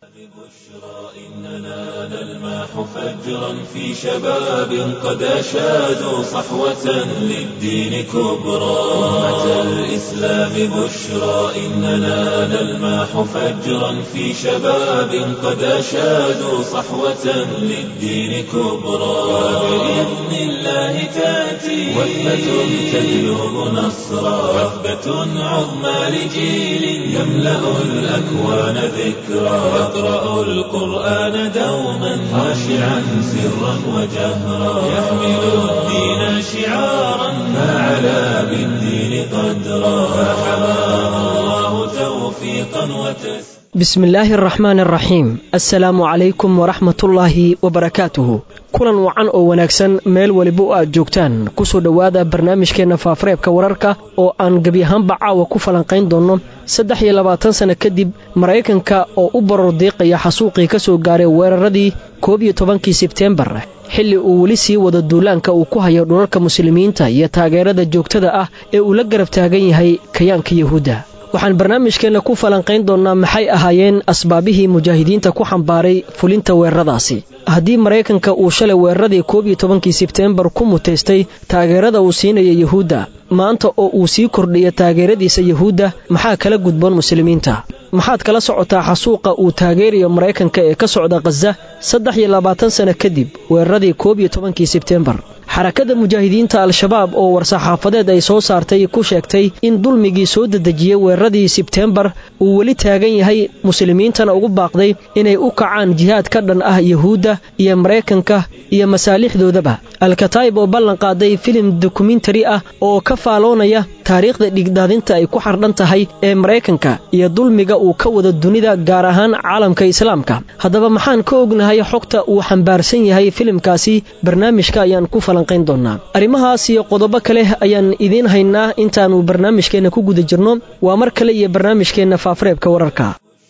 إننا نلمح فجرا في شباب قد أشادوا صحوة للدين كبرى أمة الإسلام بشرى إننا نلمح فجرا في شباب قد أشادوا صحوة للدين كبرى وبإذن الله تأتي وثبة تجلب نصرا وثبة عظمى لجيل يملأ الأكوان ذكرا يقرأ القرآن دوما خاشعا سرا وجهرا يحمل الدين شعارا فعلى بالدين قدرا فحماه الله توفيقا وتسليما bismi illaahi araxmaan araxiim assalaamu calaykum waraxmatullaahi wabarakaatuhu kulan wacan oo wanaagsan meel weliba o aad joogtaan kusoo dhowaada barnaamijkeenna faafareebka wararka oo aan gebi ahaanba caawa ku falanqayn doonno saddex iyo labaatan sanno kadib maraykanka oo u baror diiqaya xasuuqii ka soo gaaray weeraradii koob iyo tobankii sebteembar xilli uu weli sii wado duulaanka uu ku hayo dhulalka muslimiinta iyo taageerada joogtada ah ee uu la garab taagan yahay kayaanka yuhuudda waxaan barnaamijkeenna ku falanqayn doonnaa maxay ahaayeen asbaabihii mujaahidiinta ku xambaaray fulinta weeraradaasi haddii maraykanka uu shalay weeraradii koob iyo tobankii sebteembar ku mutaystay taageerada uu siinaya yuhuudda maanta oo uu sii kordhiya taageeradiisa yuhuudda maxaa kala gudboon muslimiinta maxaad kala socotaa xasuuqa uu taageerayo maraykanka ee ka socda khaza saddex iyo labaatan sanno kadib weeraradii koob iyo tobankii sebteembar xarakada mujaahidiinta al-shabaab oo war-saxaafadeed ay soo saartay ku sheegtay in dulmigii soo dedejiyey weeraradii sebteembar uu weli taagan yahay muslimiintana ugu baaqday inay u kacaan jihaad ka dhan ah yuhuudda iyo maraykanka iyo masaalixdoodaba alkataayib oo ballan qaaday filim dokumentari ah oo ka faaloonaya taariikhda dhigdaadinta ay ku xardhan tahay ee maraykanka iyo dulmiga uu ka wado dunida gaar ahaan caalamka islaamka haddaba maxaan ka ognahay xogta uu xambaarsan yahay filimkaasi barnaamijka ayaan ku falanqayn doonnaa arrimahaas iyo qodobo kale ayaan idiin haynaa intaannu barnaamijkeenna ku guda jirno waa mar kale iyo barnaamijkeenna faafareebka wararka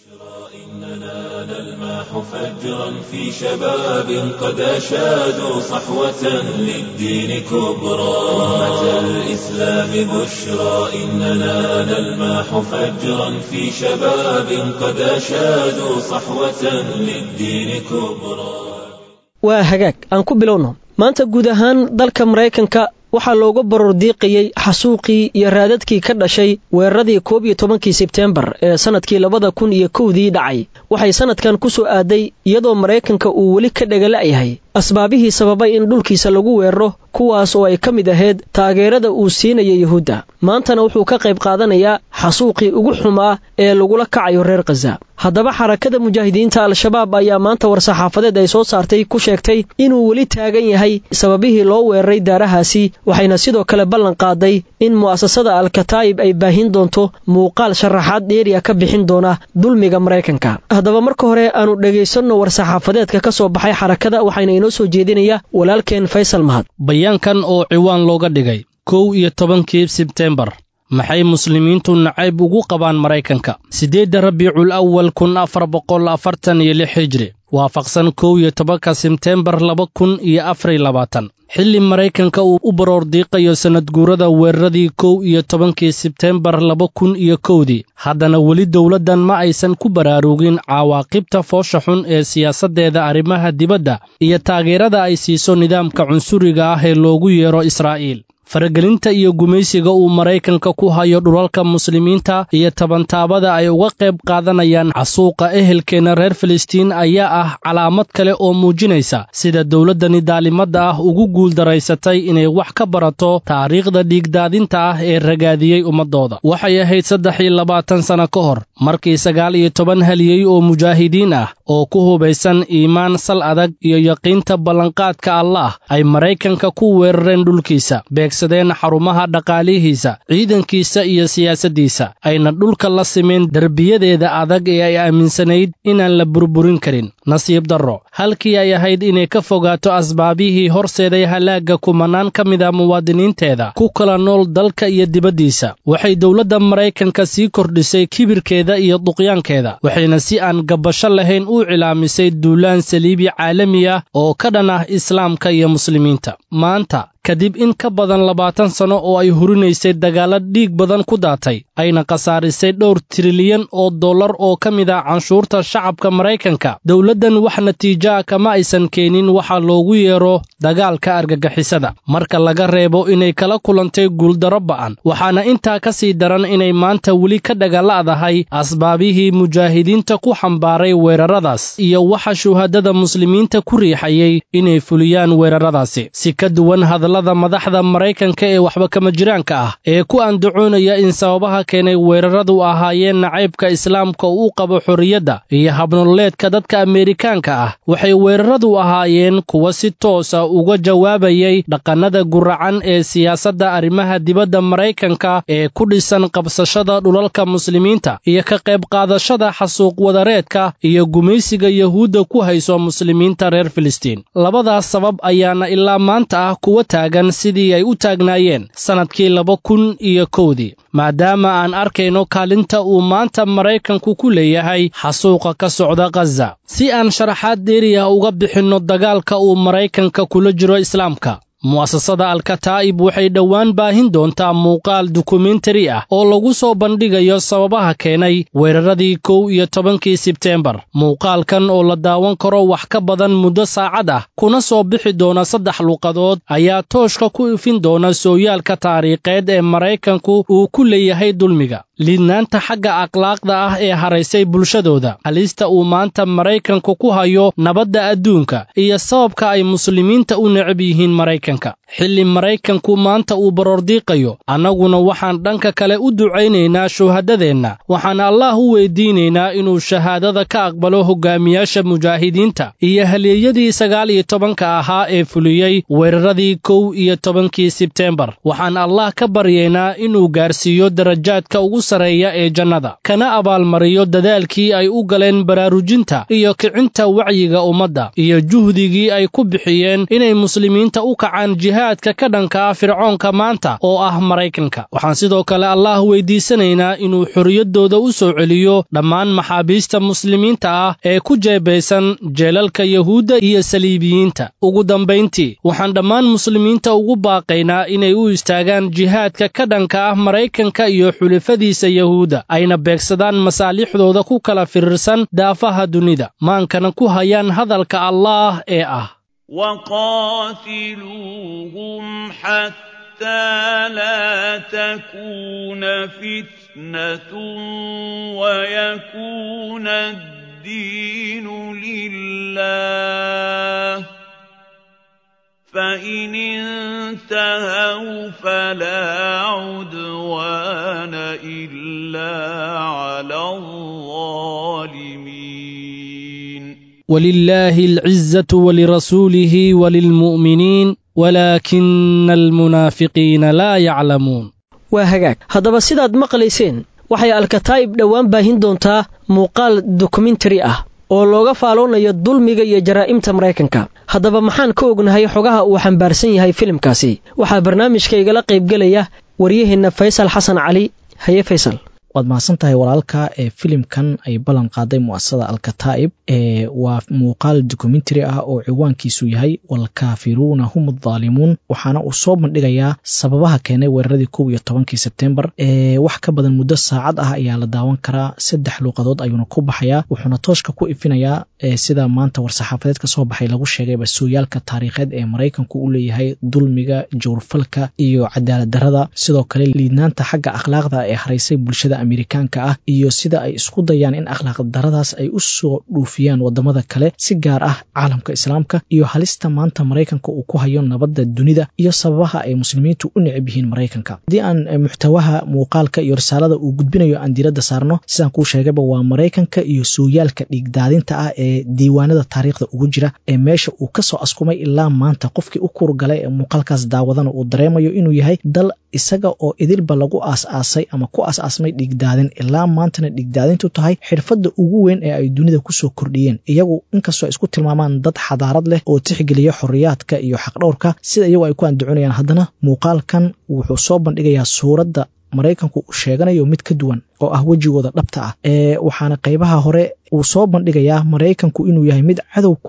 فجرا في شباب قد أشادوا صحوة للدين كبرى أمة الإسلام بشرى إننا نلمح فجرا في شباب قد أشادوا صحوة للدين كبرى waa hagaag aan ku bilowno maanta guud ahaan dalka maraykanka waxaa looga baror diiqayey xasuuqii iyo raadadkii ka dhashay weeraradii koob iyo tobankii sebteembar ee sannadkii labada kun iyo kowdii dhacay waxay sannadkan ku soo aaday iyadoo maraykanka uu weli ka dhagala'yahay asbaabihii sababay in dhulkiisa lagu weeraro kuwaas oo ay ka mid ahayd taageerada uu siinaya yuhuudda maantana wuxuu ka qayb qaadanayaa xasuuqii ugu xumaa ee lagula kacayo reer khaza haddaba xarakada mujaahidiinta al-shabaab ayaa maanta war-saxaafadeed ay soo saartay ku sheegtay inuu weli taagan yahay sababihii loo weeraray daarahaasi waxayna sidoo kale ballan qaaday in mu'asasada al-kataayib ay baahin doonto muuqaal sharaxaad dheeriya ka bixin doona dulmiga maraykanka haddaba marka hore aanu dhegaysanno war-saxaafadeedka ka soo baxay xarakada waxayna inoo soo jeedinaya walaalkeen faysal mahad bayaankan oo ciwaan looga dhigay kow iyo tobankii sebteembar maxay muslimiintu nacayb ugu qabaan maraykanka siddeedda rabiicul awal kun afar boqol afartan iyo lix hijri waafaqsan kow iyo tobanka sebteembar laba kun iyo afar iyo labaatan xilli maraykanka uu u baroor diiqayo sannadguurada weeraradii kow iyo tobankii sebteembar laba kun iyo kowdii haddana weli dowladdan ma aysan ku baraarugin cawaaqibta foosha xun ee siyaasaddeeda arrimaha dibadda iyo taageerada ay siiso nidaamka cunsuriga ah ee loogu yeero israa'iil faragelinta iyo gumaysiga uu maraykanka ku hayo dhulalka muslimiinta iyo tabantaabada ay uga qayb qaadanayaan xasuuqa ehelkeenna reer filistiin ayaa ah calaamad kale oo muujinaysa sida dowladdani daalimadda ah ugu guuldaraysatay inay wax ka barato taariikhda dhiigdaadinta ah ee ragaadiyey ummaddooda waxay ahayd saddex iyo labaatan sanno ka hor markii sagaal iyo toban haliyey oo mujaahidiin ah oo ku hubaysan iimaan sal adag iyo yaqiinta ballanqaadka allaah ay maraykanka ku weerareen dhulkiisa sadeen xarumaha dhaqaalihiisa ciidankiisa iyo siyaasaddiisa ayna dhulka la simeen derbiyadeeda adag ee ay aaminsanayd inaan la burburin karin nasiib darro halkii ay ahayd inay ka fogaato asbaabihii horseeday halaagga kumanaan ka mid a muwaadiniinteeda ku kala nool dalka iyo dibaddiisa waxay dowladda maraykanka sii kordhisay kibirkeeda iyo duqyaankeeda waxayna si aan gabbasho lahayn u cilaamisay duulaan saliibi caalami ah oo ka dhan ah islaamka iyo muslimiinta maanta kadib in ka badan labaatan sano oo ay hurinaysay dagaalla dhiig badan ku daatay ayna khasaarisay dhowr trilyan oo dollar oo ka mid ah canshuurta shacabka maraykanka dowladdan wax natiijoa kama aysan keenin waxaa loogu yeero dagaalka argagixisada marka laga reebo inay kala kulantay guuldarro ba'an waxaana intaa ka sii daran inay maanta weli ka dhagalla'dahay asbaabihii mujaahidiinta ku xambaaray weeraradaas iyo waxa shuhadada muslimiinta ku riixayay inay fuliyaan weeraradaasi si ka duwan hadallada madaxda maraykanka ee waxba kama jiraanka ah ee ku andacoonaya in sababaha keenay weeraradu ahaayeen nacaybka islaamka uu qabo xorriyadda iyo habnololeedka dadka ameerikaanka ah waxay weeraradu ahaayeen kuwa si toosa uga jawaabayay dhaqannada guracan ee siyaasadda arrimaha dibadda maraykanka ee ku dhisan qabsashada dhulalka muslimiinta iyo ka qayb qaadashada xasuuq wadareedka iyo gumaysiga yahuudda ku hayso muslimiinta reer filistiin labadaas sabab ayaana ilaa maanta ah kuwa taagan sidii ay u taagnaayeen sannadkii laba kun iyo kowdii maadaama aan arkayno kaalinta uu maanta maraykanku ku leeyahay xasuuqa ka socda khaza si aan sharaxaad dheeriya uga bixinno dagaalka uu maraykanka kula jiro islaamka mu'asasada alkataa'ib waxay dhowaan baahin doontaa muuqaal dokumentari ah oo lagu soo bandhigayo sababaha keenay weeraradii kow iyo tobankii sebteembar muuqaalkan oo la daawan karo wax ka badan muddo saacad ah kuna soo bixi doona saddex luuqadood ayaa tooshka ku ifin doona sooyaalka taariikheed ee maraykanku uu ku leeyahay dulmiga liidnaanta xagga akhlaaqda ah ee haraysay bulshadooda halista uu maanta maraykanku ku hayo nabadda adduunka iyo sababka ay muslimiinta u necab yihiin maraykanka xilli maraykanku maanta uu baroordiiqayo annaguna waxaan dhanka kale u ducaynaynaa shuhadadeenna waxaan allaah u weydiinaynaa inuu shahaadada ka aqbalo hoggaamiyaasha mujaahidiinta iyo halyeeyadii sagaal iyo tobanka ahaa ee fuliyey weeraradii kow iyo tobankii sebteembar waxaan allah ka baryaynaa inuu gaarsiiyo darajaadka ugu sareeya ee jannada kana abaalmariyo dadaalkii ay u galeen baraarujinta iyo kicinta wacyiga ummadda iyo juhdigii ay ku bixiyeen inay muslimiinta u kacaan jihaadka ka dhanka ah fircoonka maanta oo ah maraykanka waxaan sidoo kale allaah weydiisanaynaa inuu xorriyaddooda u soo celiyo dhammaan maxaabiista muslimiinta ah ee ku jeebaysan jeelalka yahuudda iyo saliibiyiinta ugu dambayntii waxaan dhammaan muslimiinta ugu baaqaynaa inay u istaagaan jihaadka ka dhanka ah maraykanka iyo xulafadiisa yahuudda ayna beegsadaan masaalixdooda ku kala firirsan daafaha dunida maankana ku hayaan hadalka allaah ee ah وقاتلوهم حتى لا تكون فتنة ويكون الدين لله فإن انتهوا فلا عدوان إلا على الظالمين ولله العزة ولرسوله وللمؤمنين ولكن المنافقين لا يعلمون waa hagaag haddaba sidaad maqlayseen waxay alkataa'ib dhowaan baahin doontaa muuqaal dokumentari ah oo looga faaloonayo dulmiga iyo jaraa'imta maraykanka haddaba maxaan ka ognahay xogaha uu xambaarsan yahay filimkaasi waxaa barnaamijka igala qaybgelaya waryaheenna faysal xasan cali haye faysal waad mahadsan tahay walaalka ee filimkan ay ballan qaaday mu'asasada alkataa'ib ee waa muuqaal dokumentary ah oo ciwaankiisu yahay walkaafiruuna hum addaalimuun waxaana uu soo bandhigayaa sababaha keenay weeraradii kow iyo tobankii sebtembar ee wax ka badan muddo saacad ah ayaa la daawan karaa saddex luuqadood ayuuna ku baxayaa wuxuuna tooshka ku ifinayaa sida maanta war-saxaafadeed ka soo baxay lagu sheegayba sooyaalka taariikheed ee maraykanku u leeyahay dulmiga jawrfalka iyo cadaalad darada sidoo kale liidnaanta xagga akhlaaqda ee haraysay bulshada amerikaanka ah iyo sida ay isku dayaan in akhlaaq daradaas ay u soo dhuufiyaan wadamada kale si gaar ah caalamka islaamka iyo halista maanta maraykanka uu ku hayo nabadda dunida iyo sababaha ay muslimiintu u necab yihiin maraykanka haddii aan muxtawaha muuqaalka iyo risaalada uu gudbinayo aan diiradda saarno sidaan kuu sheegayba waa maraykanka iyo sooyaalka dhiigdaadinta ah ee diiwaanada taariikhda ugu jira ee meesha uu kasoo askumay ilaa maanta qofkii u kurgalay ee muuqaalkaas daawadana uu dareemayo inuu yahay dal isaga oo idilba lagu aas-aasay ama ku aas-aasmay dhiigdaadin ilaa maantana dhiigdaadintu tahay xirfadda ugu weyn ee ay dunida kusoo kordhiyeen iyagu inkastoo ay isku tilmaamaan dad xadaarad leh oo tixgeliya xoriyaadka iyo xaqdhowrka sida iyagu ay ku andacoonayaan haddana muuqaalkan wuxuu soo bandhigayaa suuradda maraykanku uu sheeganayo mid ka duwan oo ah wejigooda dhabta ah ee waxaana qaybaha hore uu soo bandhigayaa maraykanku inuu yahay mid cadow ku ah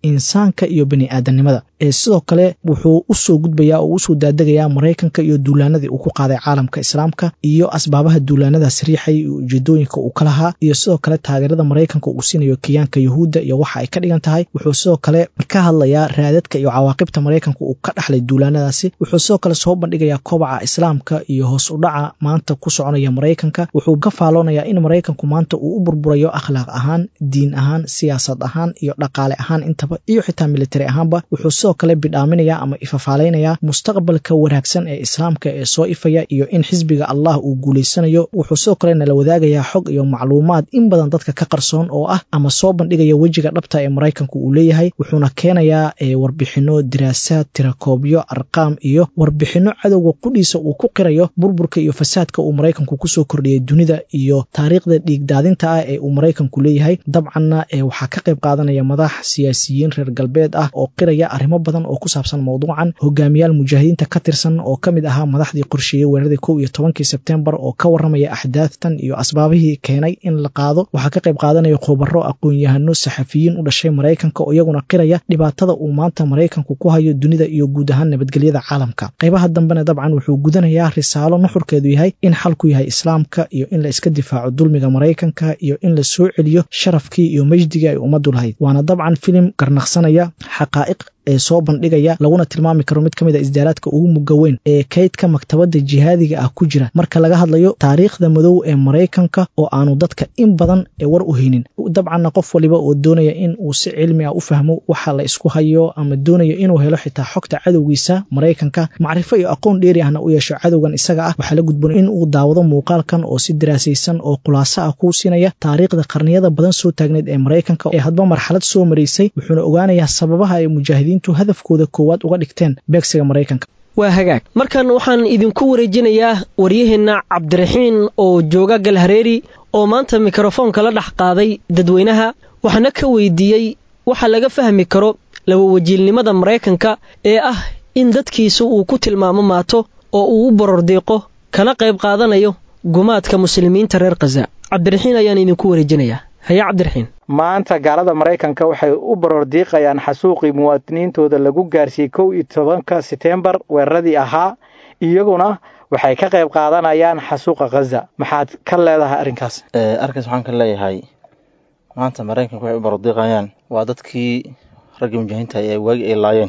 insaanka iyo bani aadanimada ee sidoo kale wuxuu usoo gudbayaa oo usoo daadegayaa maraykanka iyo duulaanadii uu ku qaaday caalamka islaamka iyo asbaabaha duulaanadaas riixay iyo ujeedooyinka uu ka lahaa iyo sidoo kale taageerada maraykanka uu siinayo kiyaanka yahuudda iyo waxa ay ka dhigan tahay wuxuu sidoo kale ka hadlayaa raadadka iyo cawaaqibta maraykanka uu ka dhaxlay duulaanadaasi wuxuu sidoo kale soo bandhigayaa kobaca islaamka iyo hoos u dhaca maanta ku soconaya maraykanka wuxuu ka faaloonayaa in maraykanku maanta uu u burburayo akhlaaq ahaan diin ahaan siyaasad ahaan iyo dhaqaale ahaan intaba iyo xitaa militari ahaanba wuxuu sidoo kale bidhaaminaya ama ifafaaleynayaa mustaqbalka wanaagsan ee islaamka ee soo ifaya iyo in xisbiga allah uu guulaysanayo wuxuu sidoo kale nala wadaagayaa xog iyo macluumaad in badan dadka ka qarsoon oo ah ama soo bandhigaya wejiga dhabta ee maraykanku uu leeyahay wuxuuna keenayaa warbixino diraasaad tirakoobyo arqaam iyo warbixino cadowga qudhiisa uu ku qirayo burburka iyo fasaadka uu maraykanku kusoo kordhiyay dunida iyo taariikhda dhiigdaadinta ah ee uu maraykanku leeyahay dabcanna waxaa ka qayb qaadanaya madax siyaasiyiin reer galbeed ah oo qiraya arrimo badan oo ku saabsan mowduucan hogaamiyaal mujaahidiinta ka tirsan oo ka mid ahaa madaxdii qorsheeyey weeraradii kow iyo tobankii sebtembar oo ka warramaya axdaaftan iyo asbaabihii keenay in la qaado waxaa ka qayb qaadanaya khubaro aqoon-yahano saxafiyiin u dhashay maraykanka oo iyaguna qiraya dhibaatada uu maanta maraykanku ku hayo dunida iyo guud ahaan nabadgelyada caalamka qaybaha dambena dabcan wuxuu gudanayaa risaalo nuxurkeedu yahay in xalku yahay islaamka iyo in la iska difaaco dulmiga maraykanka iyo in la soo celiyo sharafkii iyo mejdigii ay ummaddu lahayd waana dabcan filim garnaqsanaya xaqaa'iq ee soo bandhigaya laguna tilmaami karo mid ka mid a isdaaraadka ugu mugga weyn ee kaydka maktabadda jihaadiga ah ku jira marka laga hadlayo taariikhda madow ee maraykanka oo aanu dadka in badan ee war u haynin dabcanna qof waliba oo doonaya in uu si cilmi ah u fahmo waxa la isku hayo ama doonaya inuu helo xitaa xogta cadowgiisa maraykanka macrifo iyo aqoon dheeri ahna u yeesho cadowgan isaga ah waxaa la gudboon in uu daawado muuqaalkan oo si daraasaysan oo khulaaso ah kuu siinaya taariikhda qarniyada badan soo taagneed ee maraykanka ee hadba marxalad soo maraysay wuxuuna ogaanayaa sababaha ay mujaahidiin hadafkooda koowaad uga dhigteen beegsiga maraykanka waa hagaag markan waxaan idinku wareejinayaa waryaheenna cabdiraxiin oo jooga galhareeri oo maanta mikrofoonka la dhex qaaday dadweynaha waxaana ka weydiiyey waxa laga fahmi karo labawajiilnimada maraykanka ee ah in dadkiisa uu ku tilmaamo maato oo uu u borordiiqo kana qayb qaadanayo gumaadka muslimiinta reer khaza cabdiraxiin ayaan idinku wareejinayaa haye cabdiraxiin maanta gaalada maraykanka waxay u baroor diiqayaan xasuuqii muwaadiniintooda lagu gaarsiiyey kow iyo tobanka setembar weeraradii ahaa iyaguna waxay ka qayb qaadanayaan xasuuqa khaza maxaad ka leedahay arrinkaas arrinkaas waxaan ka leeyahay maanta maraykanka waxay u baroordiiqayaan waa dadkii raggii mujaahiinta ee waagi ay laayeen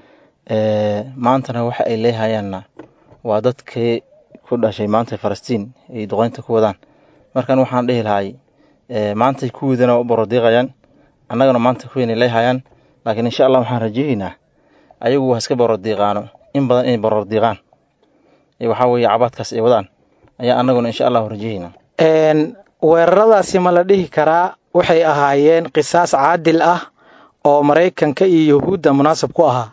maantana waxa ay leehayaanna waa dadkii ku dhashay maanta falastiin ay duqeynta ku wadaan markan waxaan dhihi lahay maantay kuwoodana u barordiiqayaan annagana maanta kuweynay leehayaan laakiin insha allah waxaan rajeeyeynaa ayagu waa iska barordiiqaano in badan inay barordiiqaan waxaa weeye cabaadkaas ay wadaan ayaa annaguna insha allahu rajeeyeynaa weeraradaasi ma la dhihi karaa waxay ahaayeen qisaas caadil ah oo maraykanka iyo yahuudda munaasab ku ahaa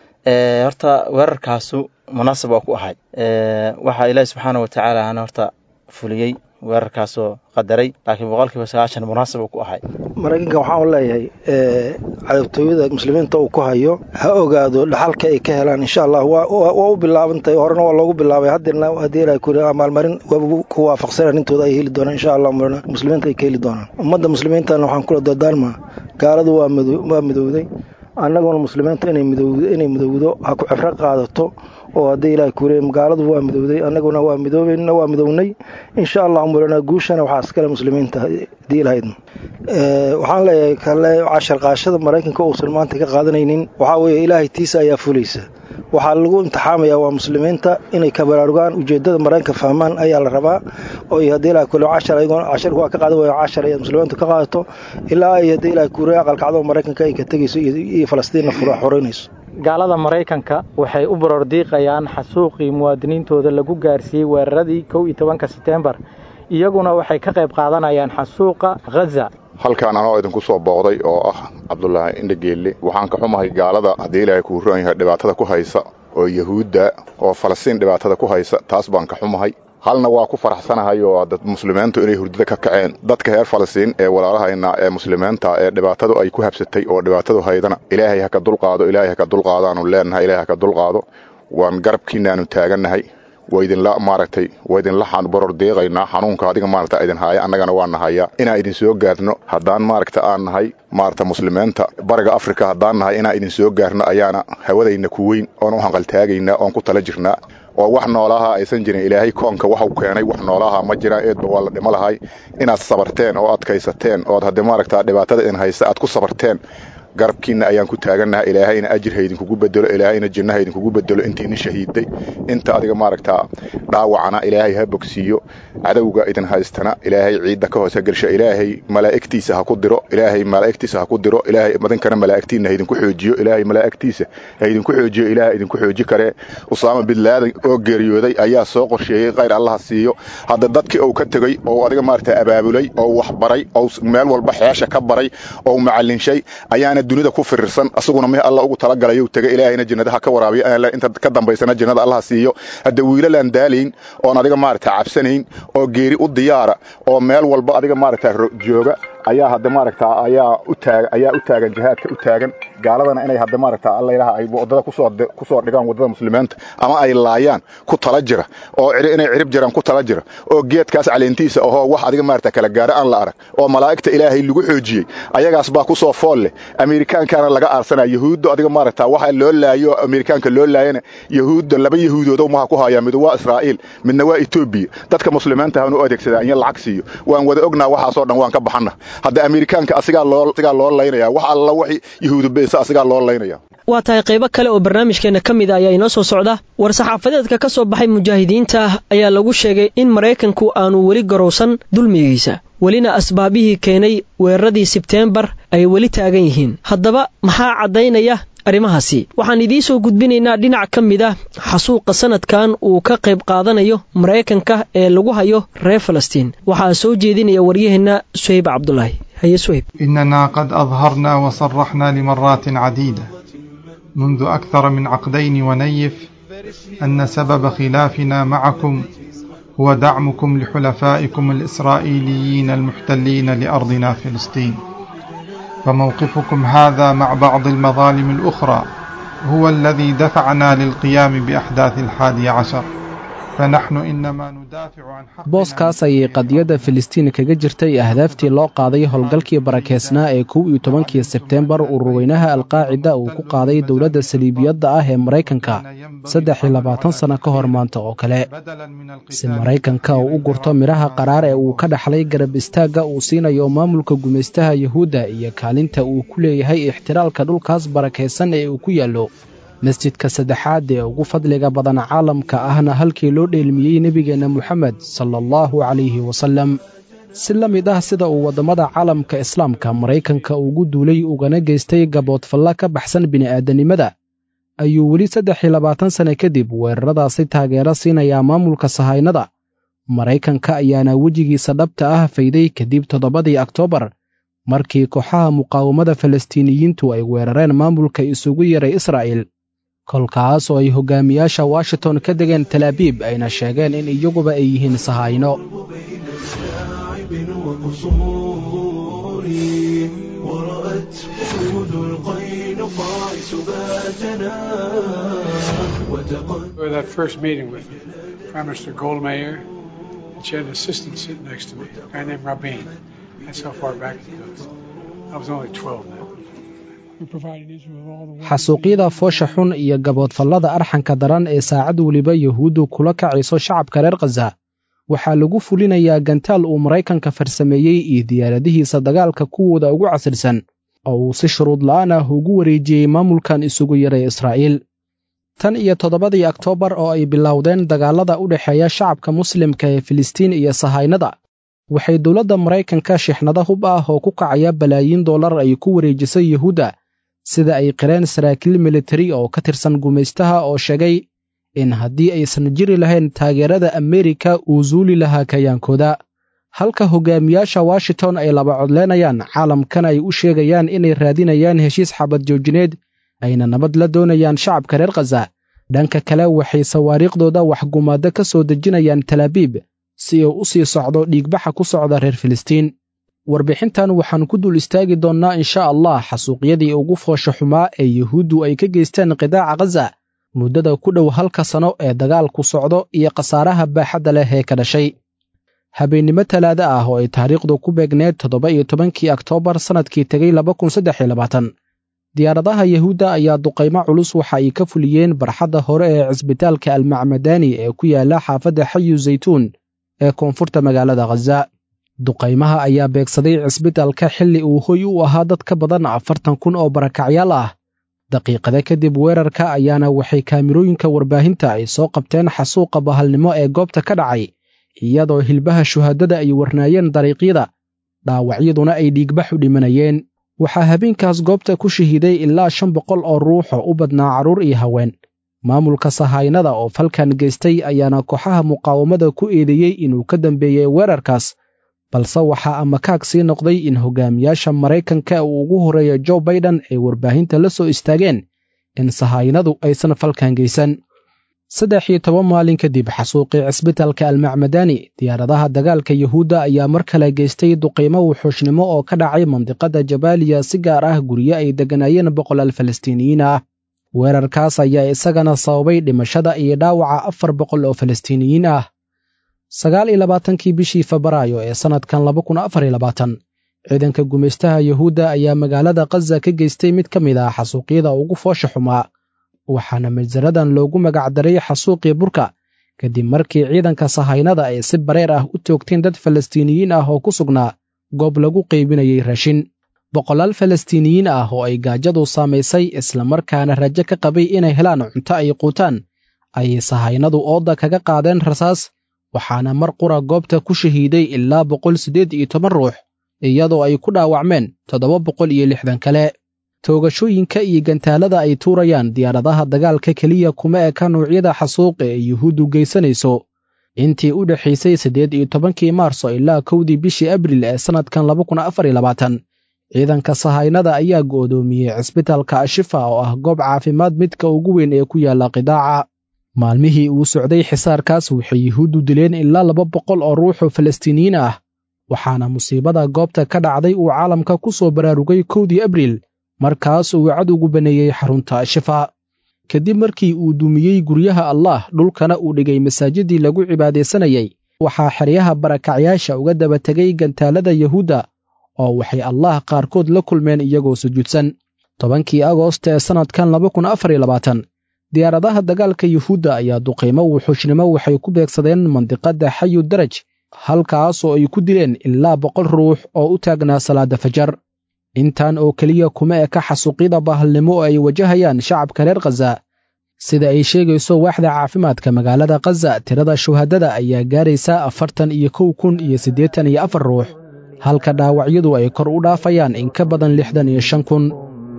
horta weerarkaasu munaasab waa ku ahay waxaa ilaahi subxaana wa tacaala ana horta fuliyey weerarkaasoo qadaray laakiin boqolkiiba sagaashan munaasab uu ku ahay maraykanka waxaan u leeyahay cadabtooyada muslimiinta uu ku hayo ha ogaado dhaxalka ay ka helaan insha allah waa u bilaabantahay horena waa loogu bilaabay haddina haddii ilahay ku maalmarin waaba ku waafaqsan arrintooda ay heli doonaan insha allah muslimiinta ay ka heli doonaan ummadda muslimiintana waxaan kula dardaalmaa gaaladu waa waa midowday annaguna muslimiinta inay midowdo ha ku cibro qaadato oo haddii ilaah kuule gaaladu waa midowday annaguna waa midoobayna waa midownay insha allahu mulana guushana waxaa iskale muslimiinta haddii ilahaydna waxaan leeyahay kale cashar qaashada maraykanka uusan maanta ka qaadanaynin waxaa weeye ilaahay tiisa ayaa fulaysa waxaa lagu imtixaamayaa waa muslimiinta inay ka baraarugaan ujeedada maraykanka fahmaan ayaa la rabaa oo haddii ilaah kuule cashar ayagoon casharku waa ka qaadan waya cashar ay muslimiintu ka qaadato ilaa ay haddii ilaah kuule aqalkacdo maraykanka ay ka tegayso iyo falastiinna xoreynayso gaalada maraykanka waxay u barordiiqayaan xasuuqii muwaadiniintooda lagu gaarsiiyey weeraradii kow iyo tobanka setembar iyaguna waxay ka qayb qaadanayaan xasuuqa khaza halkaan anoo idinku soo booqday oo ah cabdulaahi indhageelle waxaan ka xumahay gaalada haddii ilaahay kuu roon yahay dhibaatada ku haysa oo yahuudda oo falastiin dhibaatada ku haysa taas baan ka xumahay halna waa ku faraxsanahay oo dad muslimiintu inay hurdada ka kaceen dadka reer falastiin ee walaalahayna ee muslimiinta ee dhibaatadu ay ku habsatay oo dhibaatadu haydana ilaahay ha ka dulqaado ilaahay ha ka dulqaadaanu leenahay ilaahay ha ka dulqaado waan garabkiinaanu taagannahay waa idinla maaragtay waa idinla boror deeqaynaa xanuunka adiga maaragta idin haaya annagana waa nahaya inaan idin soo gaarno haddaan maaragta aan nahay maaragta muslimiinta bariga afrika haddaan nahay inaan idin soo gaarno ayaana hawadayna ku weyn oon u hanqaltaagaynaa oon ku tala jirnaa oo wax noolaha aysan jirin ilaahay koonka waxu keenay wax noolaha ma jiraan eedba waa la dhimo lahay inaad sabarteen oo adkaysateen ood haddii maaragta dhibaatada idin haysa aad ku sabarteen garabkiinna ayaan ku taagannaha ilaahayna ajir haydinkugu bedelo ilaahayna jinno haydinkugu bedelo intiina shahiiday inta adiga maaragtaa dhaawacana ilaahay ha bogsiiyo cadowga idin haystana ilaahay ciidda ka hoose gelsha ilaahay malaa'igtiisa ha ku diro ilaahay malaa'igtiisa ha ku diro ilaahay madinkana malaa'igtiinna haydinku xoojiyo ilaahay malaa'igtiisa haydinku xoojiyo ilaahay idinku xooji karee usaama bin laadan oo geeriyooday ayaa soo qorsheeyey khayr allaha siiyo hadda dadkii uu ka tegey oo adiga maaragtaa abaabulay oo wax baray oo meel walba xeesha ka baray oo macallinshay ayaana dunida ku firirsan asaguna mih alla ugu talagalay tegay ilaahayna jannada ha ka waraabiyo inta ka dambaysana jannada allaha siiyo hadda wiilalaan daalayn oon adiga maaragta cabsanayn oo geeri u diyaara oo meel walba adiga maaragta jooga ayaa hadda maaragta ayaa u taagan ayaa u taagan jihaadka u taagan gaaladana inay hadda maaragta alla ilaha ay wadada kusoo kusoo dhigaan wadada muslimiinta ama ay laayaan ku tala jira oo inay cirib jiraan ku tala jira oo geedkaas caleentiisa ahoo wax adiga maaragta kala gaara aan la arag oo malaa'igta ilaahay lagu xoojiyey ayagaas baa kusoo fool leh ameerikaankana laga aarsanaya yahuudda adiga maaragta waxa loo laayo ameerikaanka loo laayana yahuudda laba yahuudood maha ku haya mid waa israa'iil midna waa etoobiya dadka muslimiinta hanu adeegsadaa in lacag siiyo waan wada ognaa waxaasoo dhan waan ka baxana hadda ameerikaanka asigaa loo asigaa loo laynaya wax alla wixii yahuudu beesa asigaa loo laynaya waa tahay qaybo kale oo barnaamijkeenna ka mid a ayaa inoo soo socda war-saxaafadeedka ka soo baxay mujaahidiinta ayaa lagu sheegay in maraykanku aanu weli garowsan dulmigiisa welina asbaabihii keenay weeraradii sebteembar ay weli taagan yihiin haddaba maxaa caddaynaya arrimahaasi waxaan idiin soo gudbinaynaa dhinac ka mid ah xasuuqa sanadkan uu ka qayb qaadanayo maraykanka ee lagu hayo reer falastiin waxaa soo jeedinaya waryaheenna suhayb cabdulaahi haye suhayb إننا قد أظهرنا وصرحنا لمرات عديدة منذ أكثر من عقدين ونيف أن سبب خلافنا معكم هو دعمكم لحلفائكم الإسرائيليين المحتلين لأرضنا فلسطين فموقفكم هذا مع بعض المظالم الأخرى هو الذي دفعنا للقيام بأحداث الحادي عشر فنحن إنما ندافع عن حق booskaas ayay qadiyadda filistiin kaga jirtay ahdaaftii loo qaaday howlgalkii barakeysnaa ee kow iyo tobankii sebteembar ururweynaha alqaacida uu ku qaaday dowladda saliibiyadda ah ee maraykanka saddex iyo labaatan sanno ka hor maanta oo kale si maraykanka uu u gurto midhaha qaraar ee uu ka dhaxlay garab istaagga uu siinayo maamulka gumaystaha yuhuudda iyo kaalinta uu ku leeyahay ixtiraalka dhulkaas barakaysan ee uu ku yaallo masjidka saddexaad ee ugu fadliga badan caalamka ahna halkii loo dheelmiyey nebigeenna moxamed sala allahu calayhi wasallam si la mid ah sida uu waddamada caalamka islaamka maraykanka ugu duulay ugana geystay gaboodfalla ka baxsan bini'aadanimada ayuu weli saddex iyo labaatan sanne kadib weeraradaasi taageero siinayaa maamulka sahaynada maraykanka ayaana wejigiisa dhabta ah fayday kadib toddobadii oktoobar markii kooxaha muqaawamada falastiiniyiintu ay weerareen maamulka isugu yaray israa'il kolkaas oo ay hogaamiyaasha washington ka degeen talaabiib ayna sheegeen in iyaguba ay yihiin sahayno For that first meeting with Prime Minister Goldmayer, she had an assistant sitting next to me, a guy named Rabin. That's how far back it goes. I was only 12 then. xasuuqyada foosha xun iyo gaboodfallada arxanka daran ee saacad weliba yuhuuddu kula kacayso shacabka reer khaza waxaa lagu fulinayaa gantaal uu maraykanka farsameeyey iyo diyaaradihiisa dagaalka kuwooda ugu casirsan oo uu si shuruud la'aan ah ugu wareejiyey maamulkan isugu yaray israa'iil tan iyo toddobadii oktoobar oo ay bilowdeen dagaallada u dhexeeya shacabka muslimka ee filistiin iyo sahaynada waxay dowladda maraykanka shixnado hub ah oo ku kacaya balaayiin dollar ay ku wareejisay yuhuudda sida ay qireen saraakiil militari oo ka tirsan gumaystaha oo sheegay in haddii aysan jiri lahayn taageerada ameerika uu suuli lahaa kayaankooda halka hogaamiyaasha washington ay laba codleynayaan caalamkan ay u sheegayaan inay raadinayaan heshiis xabad joojineed ayna nabad la doonayaan shacabka reer khaza dhanka kale waxay sawaariikhdooda waxgumaaddo ka soo dejinayaan talaabiib si uu u sii socdo dhiigbaxa ku socda reer filistiin warbixintan waxaan ku dul istaagi doonnaa insha allah xasuuqyadii ugu foosha xumaa ee yuhuuddu ay ka geysteen qidaaca khaza muddada ku dhow halka sano ee dagaalku socdo iyo khasaaraha baaxadda leh ee ka dhashay habeennimo talaado ah oo ay taariikhdu ku beegneed toddoba iyo tobankii oktoobar sannadkii tegey laba kun saddex iyo labaatan diyaaradaha yahuudda ayaa duqaymo culus waxa ay ka fuliyeen barxadda hore ee cisbitaalka almacmadani ee ku yaala xaafadda xayu zaytuun ee koonfurta magaalada khaza duqaymaha ayaa beegsaday cisbitaalka xilli uu hoy u ahaa dad ka badan afartan kun oo barakacyaal ah daqiiqada kadib weerarka ayaana waxay kaamirooyinka warbaahinta ay soo qabteen xasuuqa bahalnimo ee goobta ka dhacay iyadoo hilbaha shuhaadada ay warnaayeen dariiqyada dhaawacyaduna ay dhiigbax u dhimanayeen waxaa habeenkaas goobta ku shahiiday ilaa shan boqol oo ruux oo u badnaa carruur iyo haween maamulka sahaynada oo falkan geystay ayaana kooxaha muqaawamada ku eedeeyey inuu ka dambeeyey weerarkaas balse waxaa amakaag sii noqday in hogaamiyaasha maraykanka uu ugu horreeya jo baiden ay warbaahinta la soo istaageen in sahaynadu aysan falkan geysan saddex iyo toban maalin kadib xasuuqii cisbitaalka almacmadani diyaaradaha dagaalka yuhuudda ayaa mar kale geystay duqiimo wuxuushnimo oo ka dhacay mandiqada jabaaliya si gaar ah guryo ay degganaayeen boqolaal falastiiniyiin ah weerarkaas ayaa isagana sababay dhimashada iyo dhaawaca afar boqol oo falastiiniyiin ah sagaal iyo labaatankii bishii febraayo ee sannadkan laba kun afar iyo labaatan ciidanka gumaystaha yuhuudda ayaa magaalada khaza ka geystay mid ka mid ah xasuuqyada ugu foosha xumaa waxaana masaradan loogu magacdaray xasuuqii burka kadib markii ciidanka sahaynada ay si bareer ah u toogteen dad falastiiniyiin ah oo ku sugnaa goob lagu qaybinayay raashin boqolaal falastiiniyiin ah oo ay gaajadu saamaysay islamarkaana rajo ka qabay inay helaan cunto ay quutaan ayay sahaynadu ooda kaga qaadeen rasaas waxaana mar qura goobta ku shahiiday ilaa boqol siddeed iyo toban ruux iyadoo ay ku dhaawacmeen toddoba boqol iyo lixdan kale toogashooyinka iyo gantaalada ay tuurayaan diyaaradaha dagaalka keliya kuma eka nuucyada xasuuqa ee yuhuuddu geysanayso intii u dhexaysay siddeed iyo tobankii maarso ilaa kowdii bishii abril ee sannadkan laba kun afar iyo labaatan ciidanka sahaynada ayaa go'doomiyey cisbitaalka ashifa oo ah goob caafimaad midka ugu weyn ee ku yaalla qidaaca maalmihii uu socday xisaarkaas waxay yuhuuddu dileen ilaa laba boqol oo ruux oo falastiiniyiin ah waxaana musiibada goobta ka dhacday uu caalamka ku soo baraarugay kowdii abriil markaas uu cadowgu baneeyey xarunta ashifa kadib markii uu dumiyey guryaha allah dhulkana uu dhigay masaajidii lagu cibaadaysanayay waxaa xeryaha barakacyaasha uga daba tegay gantaalada yuhuudda oo waxay allah qaarkood la kulmeen iyagoo sujuudsan tobankii agoost ee sannadkan laba kun afar iyo labaatan diyaaradaha dagaalka yuhuudda ayaa duqiimo wuxuushnimo waxay ku beegsadeen mandiqadda xayu daraj halkaas oo ay ku dileen ilaa boqol ruux oo u taagnaa salaadda fajar intan oo keliya kuma eka xasuuqyada bahalnimo oo ay wajahayaan shacabka reer khaza sida ay sheegayso waaxda caafimaadka magaalada khaza tirada shuhadada ayaa gaaraysa afartan iyo kow kun iyo siddeetan iyo afar ruux halka dhaawacyadu ay kor u dhaafayaan in ka badan lixdan iyo shan kun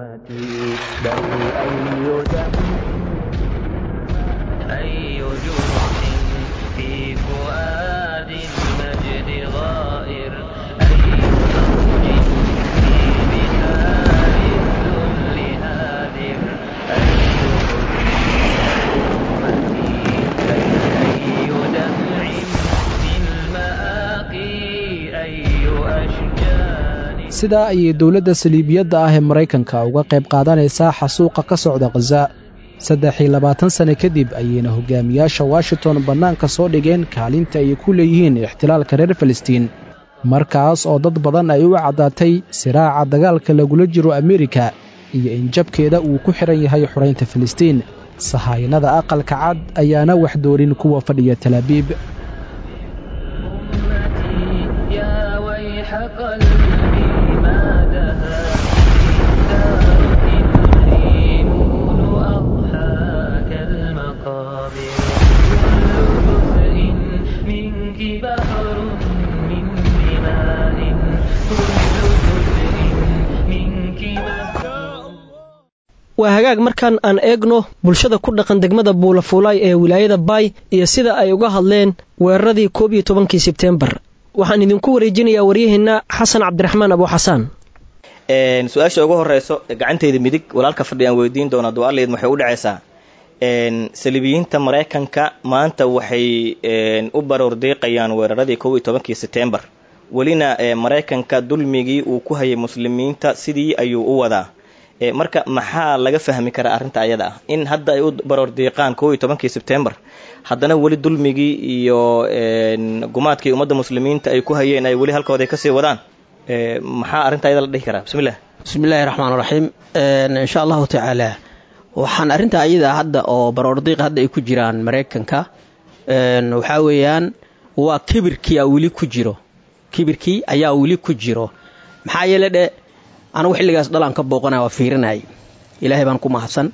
sidaa ayay dowladda saliibiyadda ah ee maraykanka uga qayb qaadanaysaa xasuuqa ka socda khaza saddex iyo labaatan sanne kadib ayayna hogaamiyaasha washington bannaanka soo dhigeen kaalinta ay ku leeyihiin ixtilaalka reer falastiin markaas oo dad badan ay u caddaatay siraaca dagaalka lagula jiro amerika iyo in jabkeeda uu ku xidhan yahay xoraynta falastiin sahaynada aqalka cad ayaana wax doorin kuwa fadhiya talaabiib waa hagaag markaan aan eegno bulshada ku dhaqan degmada buulafuulaay ee wilaayada baay iyo sida ay uga hadleen weeraradii koob iyo tobankii sebteembar waxaan idinku wareejinayaa waryaheenna xasan cabdiraxmaan abu xasaan su-aasha ugu horeyso gacanteyda midig walaalka fadhi aan weydiin doona duaaleed waxay u dhacaysaa saliibiyiinta maraykanka maanta waxay u baroor deeqayaan weeraradii kow iyo tobankii sebtembar welina maraykanka dulmigii uu ku hayay muslimiinta sidii ayuu u wadaa marka maxaa laga fahmi karaa arrinta ayada ah in hadda ay u baroor diiqaan kow iyo tobankii sebtembar haddana weli dulmigii iyo gumaadkii ummadda muslimiinta ay ku hayeen ay weli halkooda ay kasii wadaan maxaa arrinta ayada la dhihi karaa bismillah bismillahi raxmaan raxiim insha allahu tacaala waxaan arrinta ayada hadda oo baroordiiq hadda ay ku jiraan maraykanka waxaa weeyaan waa kibirkii aa weli ku jiro kibirkii ayaa weli ku jiro maxaa yeele dhe anigu xilligaas dhalaan ka booqanaya waa fiirinayay ilaahay baan ku mahadsan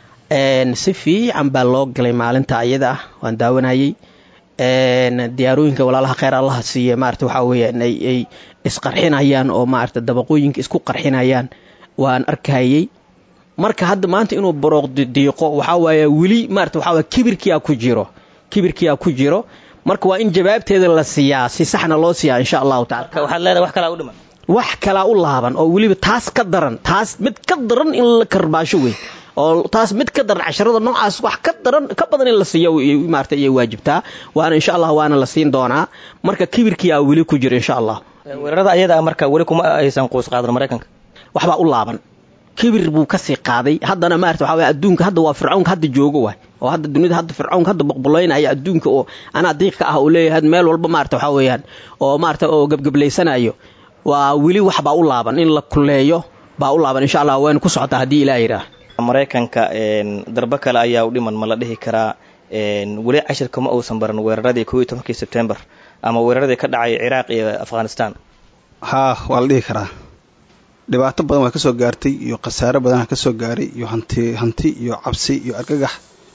si fiican baa loo galay maalinta ayada ah waan daawanayey diyaarooyinka walaalaha kheyr allaha siiye maarata waxaa weeyaan ay isqarxinayaan oo maarata dabaqooyinka isku qarxinayaan waan arkayey marka hadda maanta inuu barooqdiiqo waxaa waaye weli maarata waxaa waye kibirkiyaa ku jiro kibirkiyaa ku jiro marka waa in jawaabteeda la siiyaa si saxna loo siiyaa insha allahu tacala waxaad leedahay wax kalaa u dhiman wax kalaa u laaban oo weliba taas ka daran taas mid ka daran in la karbaasho wey oo taas mid ka daran casharada noocaas wax ka daran ka badan in la siiyo maarata ayay waajibtaa waana insha allah waana la siin doonaa marka kibirkii aa weli ku jiro insha allah weerarada ayada ah marka weli kuma aysan quus qaadan maraykanka waxbaa u laaban kibir buu kasii qaaday haddana maarata waxaa waye adduunka hadda waa fircawnka hadda joogo waay oo hadda dunida hadda fircawnka hadda boqbolaynaya adduunka oo anaa diiqka ah uu leeyahay meel walba maarata waxaa weeyaan oo maarata oo gebgeblaysanayo waa weli waxbaa u laaban in la kuleeyo baa u laaban insha allah waynu ku socotaa haddii ilaah yidhaah maraykanka darbo kale ayaa u dhiman ma la dhihi karaa weli cashirka ma uusan baran weeraradii kow iyo tobankii sebtembar ama weeraradii ka dhacay ciraaq iyo afghanistan haa waa la dhihi karaa dhibaato badan waa ka soo gaartay iyo khasaare badan ka soo gaaray iyo hanti hanti iyo cabsi iyo argagax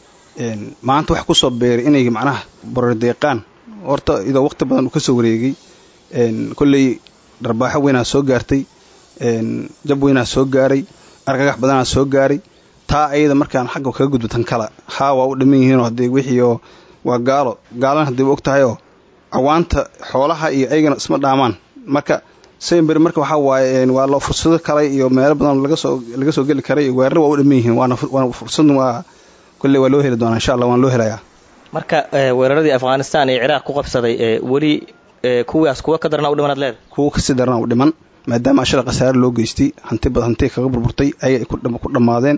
maanta wax kusoo beeray inay macnaha borordeeqaan horta idoo waqti badan uu ka soo wareegay kolley dharbaaxo weynaa soo gaartay jab weynaa soo gaaray argagax badanaa soo gaaray taa ayada markaan xagga kaga gudbo tan kale haa waa u dhiman yihiinoo haddee wixiioo waa gaalo gaalana haddii og tahayoo cawaanta xoolaha iyo ayagana isma dhaamaan marka semberi marka waxaa waaye waa lo fursado kale iyo meelo badan lagasoo laga soo geli karay weerara waa u dhiman yihiin waana waana fursad waa kolley waa loo heli doonaa insha allah waan loo helayaa marka weeraradii afghanistan ee ciraaq ku qabsaday weli kuwaas kuwa ka darana u dhimanaad leeda kuwa kasii darana u dhiman maadaama ashada khasaare loo geystay hanti bad hanti kaga burburtay ayay ku dhammaadeen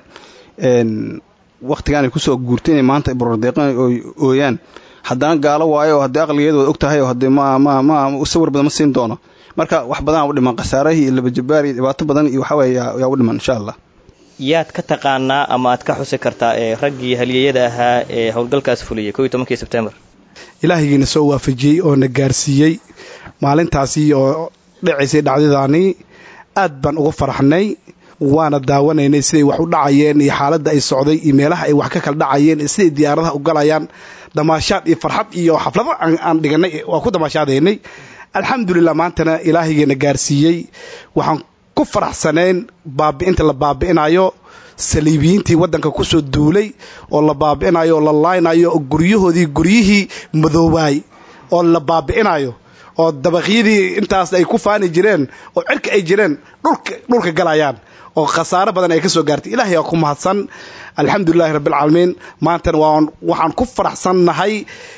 waktigaanay kusoo guurtay inay maanta borordeeqan ooyaan haddana gaalo waayo oo haddii aqligeedu waad og tahay oo haddii ma ma ma sawir badan ma siin doono marka wax badanaa u dhiman khasaarahii iyo labajabaar iyo dhibaato badan iyo waxaa weeye yaa u dhiman insha allah yaad ka taqaanaa ama aad ka xusi kartaa ee raggii haliyeyada ahaa ee howlgalkaas fuliyey kow iyo tobankii sebtembar ilaahigiina soo waafajiyey oo na gaarsiiyey maalintaasi oo dhacaysay dhacdadaanii aad baan uga faraxnay waana daawanaynay siday wax u dhacayeen iyo xaaladda ay socday iyo meelaha ay wax ka kala dhacayeen iyo siday diyaaradaha u galayaan damaashaad iyo farxad iyo xaflado aan dhiganay waa ku damaashaadaynay alxamdulilah maantana ilaahigeena gaarsiiyey waxaan ku faraxsanayn baabi'inta la baabi'inayo saliibiyiintii waddanka kusoo duulay oo la baabi'inayo oo la laaynayo oo guryahoodii guryihii madoobaay oo la baabi'inayo oo dabaqyadii intaas ay ku faani jireen oo cirka ay jireen dhulka dhulka galayaan oo khasaaro badan ay ka soo gaartay ilaahay aa ku mahadsan alxamdulilahi rabbialcaalamiin maantana waan waxaan ku faraxsannahay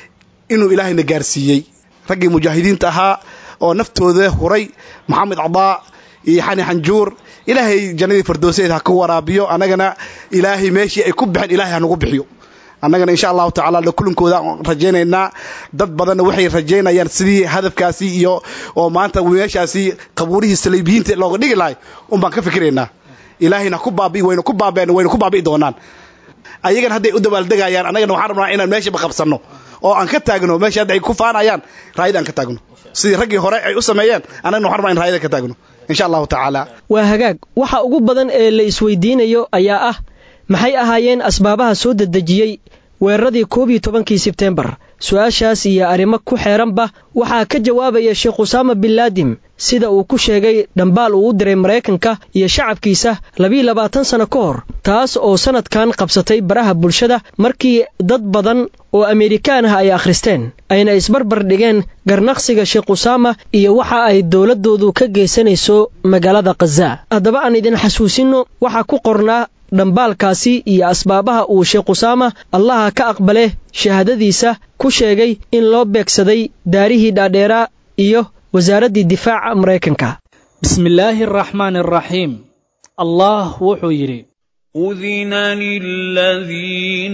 inuu ilaahayna gaarsiiyey raggii mujaahidiinta ahaa oo naftooda huray maxamed cadaa iyo xani xanjuur ilaahay jannadii fardooseed ha ka waraabiyo annagana ilaahay meeshii ay ku bixeen ilahay ha nagu bixiyo annagana insha allahu tacala kulankooda rajaynaynaa dad badanna waxay rajaynayaan sidii hadafkaasi iyo oo maanta meeshaasi qabuurihii saliibiyiinta looga dhigi lahay un baan ka fikiraynaa ilaahayna ku baabi'i waynu ku baabeen waynu ku baabi'i doonaan ayagana hadday u dabaaldegayaan annagana waxaan rabnaa inaan meeshaba qabsanno oo aan ka taagno meesha hadda ay ku faanayaan raayada aan ka taagno sidii raggii hore ay u sameeyeen annagana waxaan rabnaa in raayada ka taagno insha allahu tacaala waa hagaag waxa ugu badan ee la isweydiinayo ayaa ah maxay ahaayeen asbaabaha soo dedejiyey weeraradii koob iyo tobankii sebtembar su-aashaas iyo arrimo ku xeeranba waxaa ka jawaabaya sheekh usaama bin laadim sida uu ku sheegay dhambaal uu u diray maraykanka iyo shacabkiisa labiiyo labaatan sanno ka hor taas oo sannadkan qabsatay baraha bulshada markii dad badan oo amerikaan ah ay akhristeen ayna isbarbar dhigeen garnaqsiga sheekh usaama iyo waxa ay dowladdoodu ka geysanayso magaalada khaza haddaba aan idin xasuusinno waxaa ku qornaa dhambaalkaasi iyo asbaabaha uu sheekh usaama allaha ka aqbale shahaadadiisa ku sheegay in loo beegsaday daarihii dhaadheeraa iyo wasaaraddii difaaca maraykanka bismillaahi araxmaani araxiim allah wuxuu yidhi أذن للذين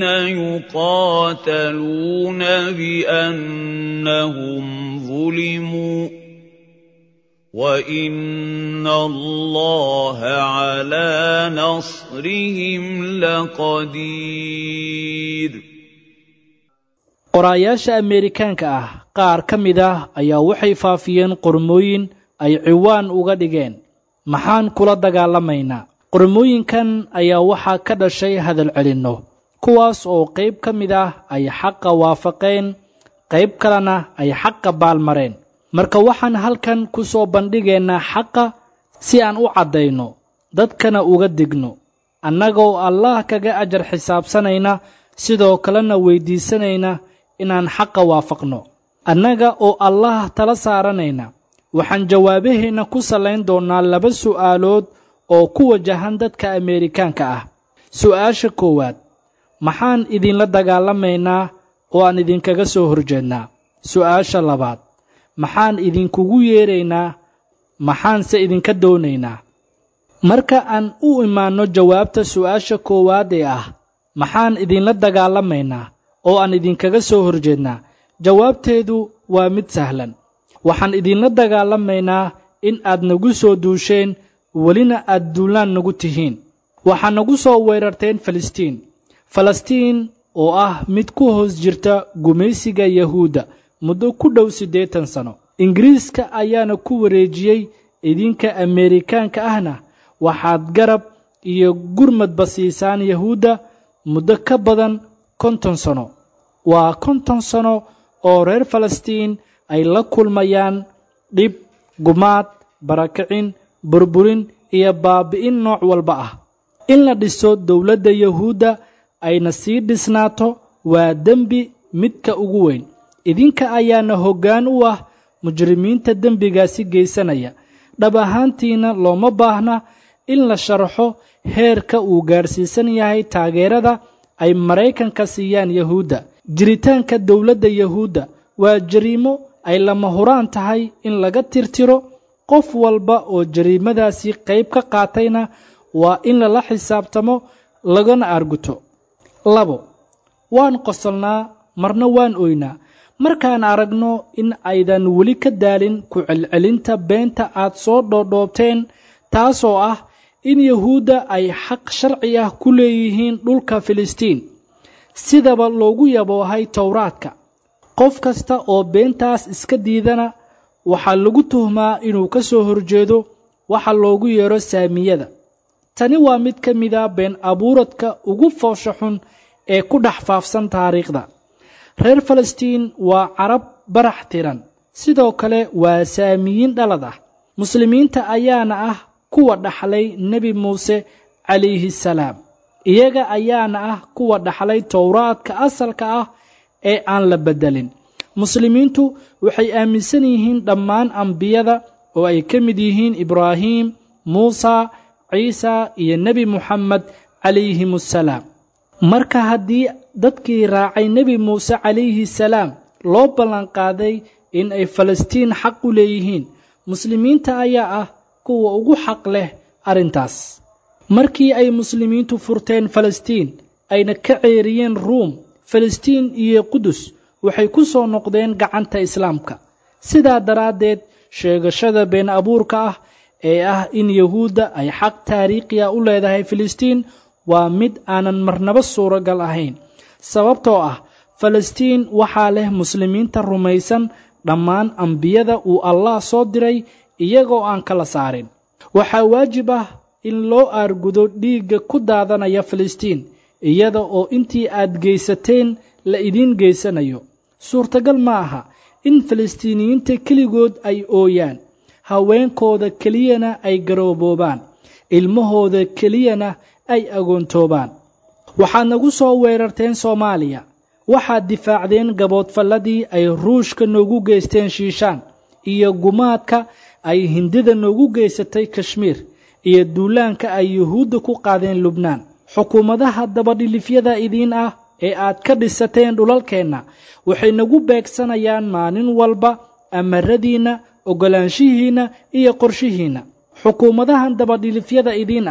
يقاتلون بأنهم ظلموا وإن الله على نصرهم لقدير qoraayaasha ameerikaanka ah qaar ka mid ah ayaa waxay faafiyeen qormooyin ay ciwaan uga dhigeen maxaan kula dagaalamaynaa qormooyinkan ayaa waxaa ka dhashay hadal celinno kuwaas oo qayb ka mid ah ay xaqa waafaqeen qayb kalena ay xaqa baalmareen marka waxaan halkan ku soo bandhigaynaa xaqa si aan u caddayno dadkana uga digno annagoo allah kaga ajar xisaabsanayna sidoo kalena weyddiisanayna inaan xaqa waafaqno annaga oo allah tala saaranayna waxaan jawaabaheenna ku sallayn doonnaa laba su'aalood oo ku wajahan dadka ameerikaanka ah su'aasha koowaad maxaan idinla dagaalamaynaa oo aan idinkaga soo horjeednaa su'aasha labaad maxaan idinkugu yeedraynaa maxaanse idinka doonaynaa marka aan u imaanno jawaabta su'aasha koowaad ee ah maxaan idinla dagaalamaynaa oo aan idinkaga soo horjeednaa jawaabteedu waa mid sahlan waxaan idinla dagaalamaynaa in aad nagu soo duusheen welina aad duulaan nagu tihiin waxaa nagu soo weerarteen falastiin falastiin oo ah mid ku hoos jirta gumaysiga yahuudda muddo ku dhow siddeetan sano ingiriiska ayaana ku wareejiyey idinka ameerikaanka ahna waxaad garab iyo gurmadba siisaan yahuudda muddo ka badan konton sano waa konton sano oo reer falastiin ay la kulmayaan dhib gumaad barakicin burburin iyo baabi'in nooc walba ah in la dhiso dowladda yahuudda ayna sii dhisnaato waa dembi midka ugu weyn idinka ayaana hoggaan u ah mujrimiinta dembigaasi geysanaya dhab ahaantiina looma baahna in la sharaxo heerka uu gaadhsiisan yahay taageerada ay maraykanka siiyaan yahuudda jiritaanka dowladda yahuudda waa jariimo ay lama huraan tahay in laga tirtiro qof walba oo jariimadaasi qayb ka qaatayna waa in lala xisaabtamo lagana arguto labo waan qosolnaa marna waan oynaa markaan aragno in aydan weli ka daalin ku celcelinta beenta aad soo dhoodhoobteen taasoo ah in yahuudda ay xaq sharci ah ku leeyihiin dhulka filistiin sidaba loogu yaboohay towraadka qof kasta oo beentaas iska diidana waxaa lagu tuhmaa inuu ka soo horjeedo waxa loogu yeedho saamiyada tani waa mid ka mida been abuuradka ugu foosha xun ee ku dhex faafsan taariikhda reer falastiin waa carab barax tiran sidoo kale waa saamiyiin dhalad ah muslimiinta ayaana ah kuwa dhaxlay nebi muuse calayhi salaam iyaga ayaana ah kuwa dhaxlay towraadka asalka ah ee aan la beddelin muslimiintu waxay aaminsan yihiin dhammaan ambiyada oo ay ka mid yihiin ibraahim muusa ciisa iyo nebi muxamed calayhim assalaam marka haddii dadkii raacay nebi muuse calayhi salaam loo ballanqaaday in ay falastiin xaq u leeyihiin muslimiinta ayaa ah kuwa ugu xaq leh arrintaas markii ay muslimiintu furteen falastiin ayna ka ceeriyeen ruum falastiin iyo qudus waxay ku soo noqdeen gacanta islaamka sidaa daraaddeed sheegashada been abuurka ah ee ah in yahuudda ay xaq taariikhiya u leedahay filistiin waa mid aanan marnaba suuragal ahayn sababtoo ah falastiin waxaa leh muslimiinta rumaysan dhammaan ambiyada uu allah soo diray iyagoo aan kala saarin waxaa waajib ah in loo aargudo dhiigga ku daadanaya filistiin iyada oo intii aad geysateen la idiin geysanayo suurtagal ma aha in falastiiniyiinta keligood ay ooyaan haweenkooda keliyana ay garooboobaan ilmahooda keliyana ay agoontoobaan waxaad nagu soo weerarteen soomaaliya waxaad difaacdeen gaboodfalladii ay ruushka noogu geysteen shiishaan iyo gumaadka ay hindida noogu geysatay kashmiir iyo duulaanka ay yuhuudda ku qaadeen lubnaan xukuumadaha dabadhilifyada idiin ah ee aad ka dhisateen dhulalkeenna waxay nagu beegsanayaan maalin walba amaradiinna oggolaanshihiinna iyo qorshihiinna xukuumadahan dabadhilifyada idiin ah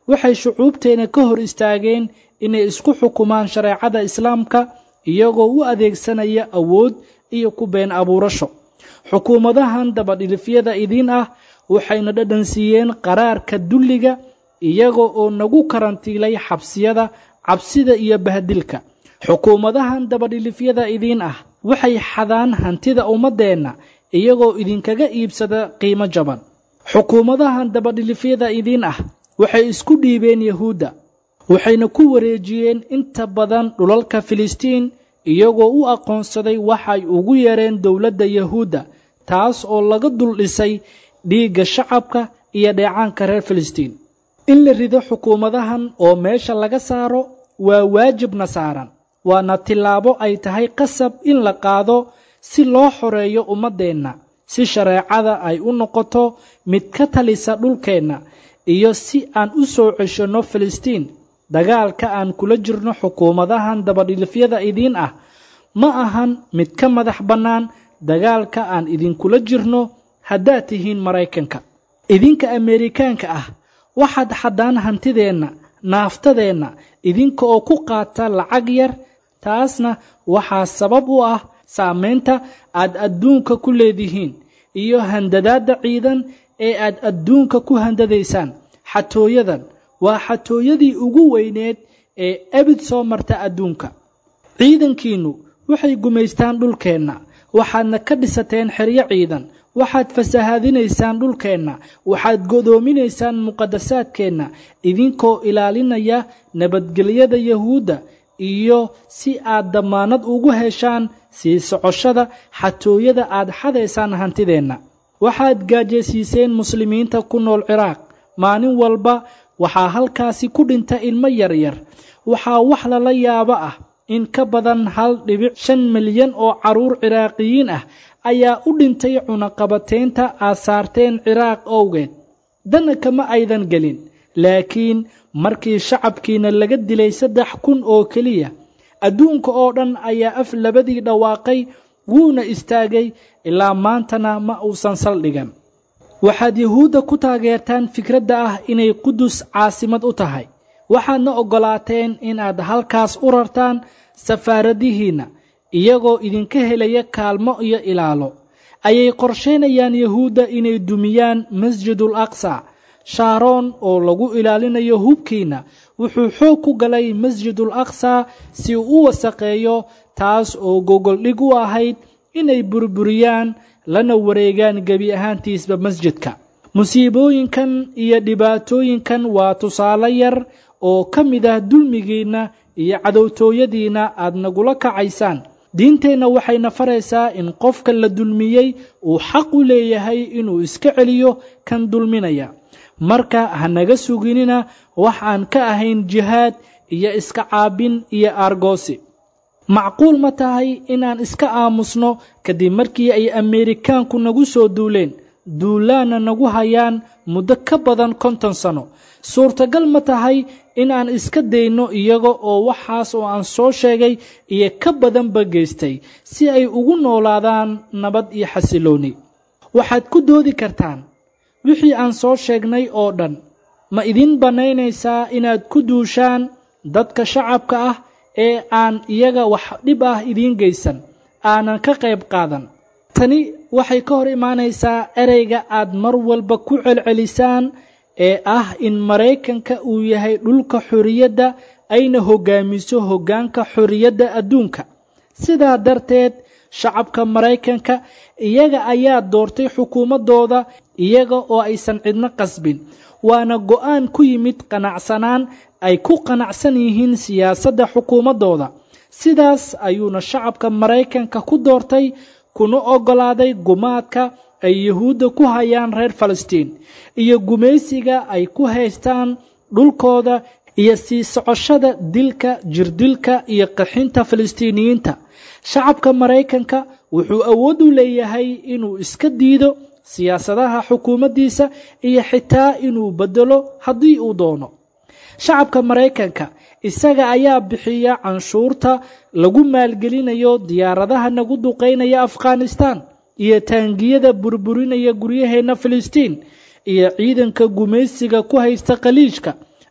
waxay shucuubteena ka hor istaageen inay isku xukumaan shareecada islaamka iyagoo u adeegsanaya awood iyo ku been abuurasho xukuumadahan dabadhilifyada idiin ah waxayna dhadhan siiyeen qaraarka dulliga iyaga oo nagu karantiilay xabsiyada cabsida iyo bahdilka xukuumadahan dabadhilifyada idiin ah waxay xadaan hantida ummaddeenna iyagoo idinkaga iibsada qiimo jaban xukuumadahan dabadhilifyada idiin ah waxay isku dhiibeen yahuudda waxayna ku wareejiyeen inta badan dhulalka filistiin iyagoo u aqoonsaday waxay ugu yeereen dowladda yahuudda taas oo laga dul dhisay dhiigga shacabka iyo dheecaanka reer filistiin in la rido xukuumadahan oo meesha laga saaro waa waajibna saaran waana tillaabo ay tahay qasab in la qaado si loo xoreeyo ummaddeenna si shareecada ay u noqoto mid ka talisa dhulkeenna iyo si aan u soo ceshanno filistiin dagaalka aan kula jirno xukuumadahan dabadhilifyada idiin ah ma ahan mid ka madax bannaan dagaalka aan idinkula jirno haddaad tihiin maraykanka idinka ameerikaanka ah waxaad xaddaan hantideenna naaftadeenna idinka oo ku qaata lacag yar taasna waxaa sabab u ah saamaynta aad adduunka ku leedihiin iyo handadaadda ciidan ee aad adduunka ku handadaysaan xatooyadan waa xatooyadii ugu weyneed ee ebid soo marta adduunka ciidankiinnu waxay gumaystaan dhulkeenna waxaadna ka dhisateen xeryo ciidan waxaad fasahaadinaysaan dhulkeenna waxaad godoominaysaan muqadasaadkeenna idinkoo ilaalinaya nabadgelyada yahuudda iyo si aad dammaanad ugu heshaan sii socoshada xatooyada aad xadaysaan hantideenna waxaad gaajaysiiseen muslimiinta ku nool ciraaq maalin walba waxaa halkaasi ku dhinta ilmo yaryar waxaa wax lala yaabo ah in ka badan hal dhibic shan milyan oo carruur ciraaqiyiin ah ayaa u dhintay cunaqabateynta aad saarteen ciraaq owgeed dana kama aydan gelin laakiin markii shacabkiina laga dilay saddex kun oo keliya adduunka oo dhan ayaa af labadii dhawaaqay wuuna istaagay ilaa maantana ma uusan saldhigan waxaad yahuudda ku taageertaan fikradda ah inay qudus caasimad u tahay waxaadna oggolaateen inaad halkaas u rartaan safaaradihiinna iyagoo idinka helaya kaalmo iyo ilaalo ayay qorshaynayaan yahuudda inay dumiyaan masjidul aqsa shaaroon oo lagu ilaalinayo hubkiinna wuxuu xoog ku galay masjidul aqsa si uu u wasaqeeyo taas oo gogoldhig u ahayd inay burburiyaan lana wareegaan gebi ahaantiisba masjidka musiibooyinkan iyo dhibaatooyinkan waa tusaale yar oo ka mid ah dulmigiinna iyo cadowtooyadiinna aad nagula kacaysaan diinteenna waxayna faraysaa in qofka la dulmiyey uu xaq u leeyahay inuu iska celiyo kan dulminaya marka ha naga suginina wax aan ka ahayn jihaad iyo iska caabin iyo aargoosi macquul ma tahay inaan iska aamusno kadib markii ay ameerikaanku nagu soo duuleen duulaanna nagu hayaan muddo ka badan konton sano suurtagal ma tahay inaan iska dayno iyaga oo waxaas oo aan soo sheegay iyo ka badanba geystay si ay ugu noolaadaan nabad iyo xasilooni waxaad ku doodi kartaan wixii aan soo sheegnay oo dhan ma idin bannaynaysaa inaad ku duushaan dadka shacabka ah ee aan iyaga wax dhib ah idiin geysan aanan ka qayb qaadan tani waxay ka hor imaanaysaa ereyga aad mar walba ku celcelisaan ee ah in maraykanka uu yahay dhulka xorriyadda ayna hoggaamiso hoggaanka xorriyadda adduunka sidaa darteed shacabka maraykanka iyaga ayaa doortay xukuumaddooda iyaga oo aysan cidno qasbin waana go'aan ku yimid qanacsanaan ay ku qanacsan yihiin siyaasadda xukuumaddooda sidaas ayuuna shacabka maraykanka ku doortay kuna oggolaaday gumaadka ay yuhuudda ku hayaan reer falastiin iyo gumaysiga ay ku haystaan dhulkooda iyo sii socoshada dilka jirdilka iyo qaxinta falastiiniyiinta shacabka maraykanka wuxuu awood u leeyahay inuu iska diido siyaasadaha xukuumaddiisa iyo xitaa inuu beddelo haddii uu doono shacabka maraykanka isaga ayaa bixiya canshuurta lagu maalgelinayo diyaaradaha nagu duqaynaya afghanistan iyo taangiyada burburinaya guryaheenna filistiin iyo ciidanka gumaysiga ku haysta khaliijka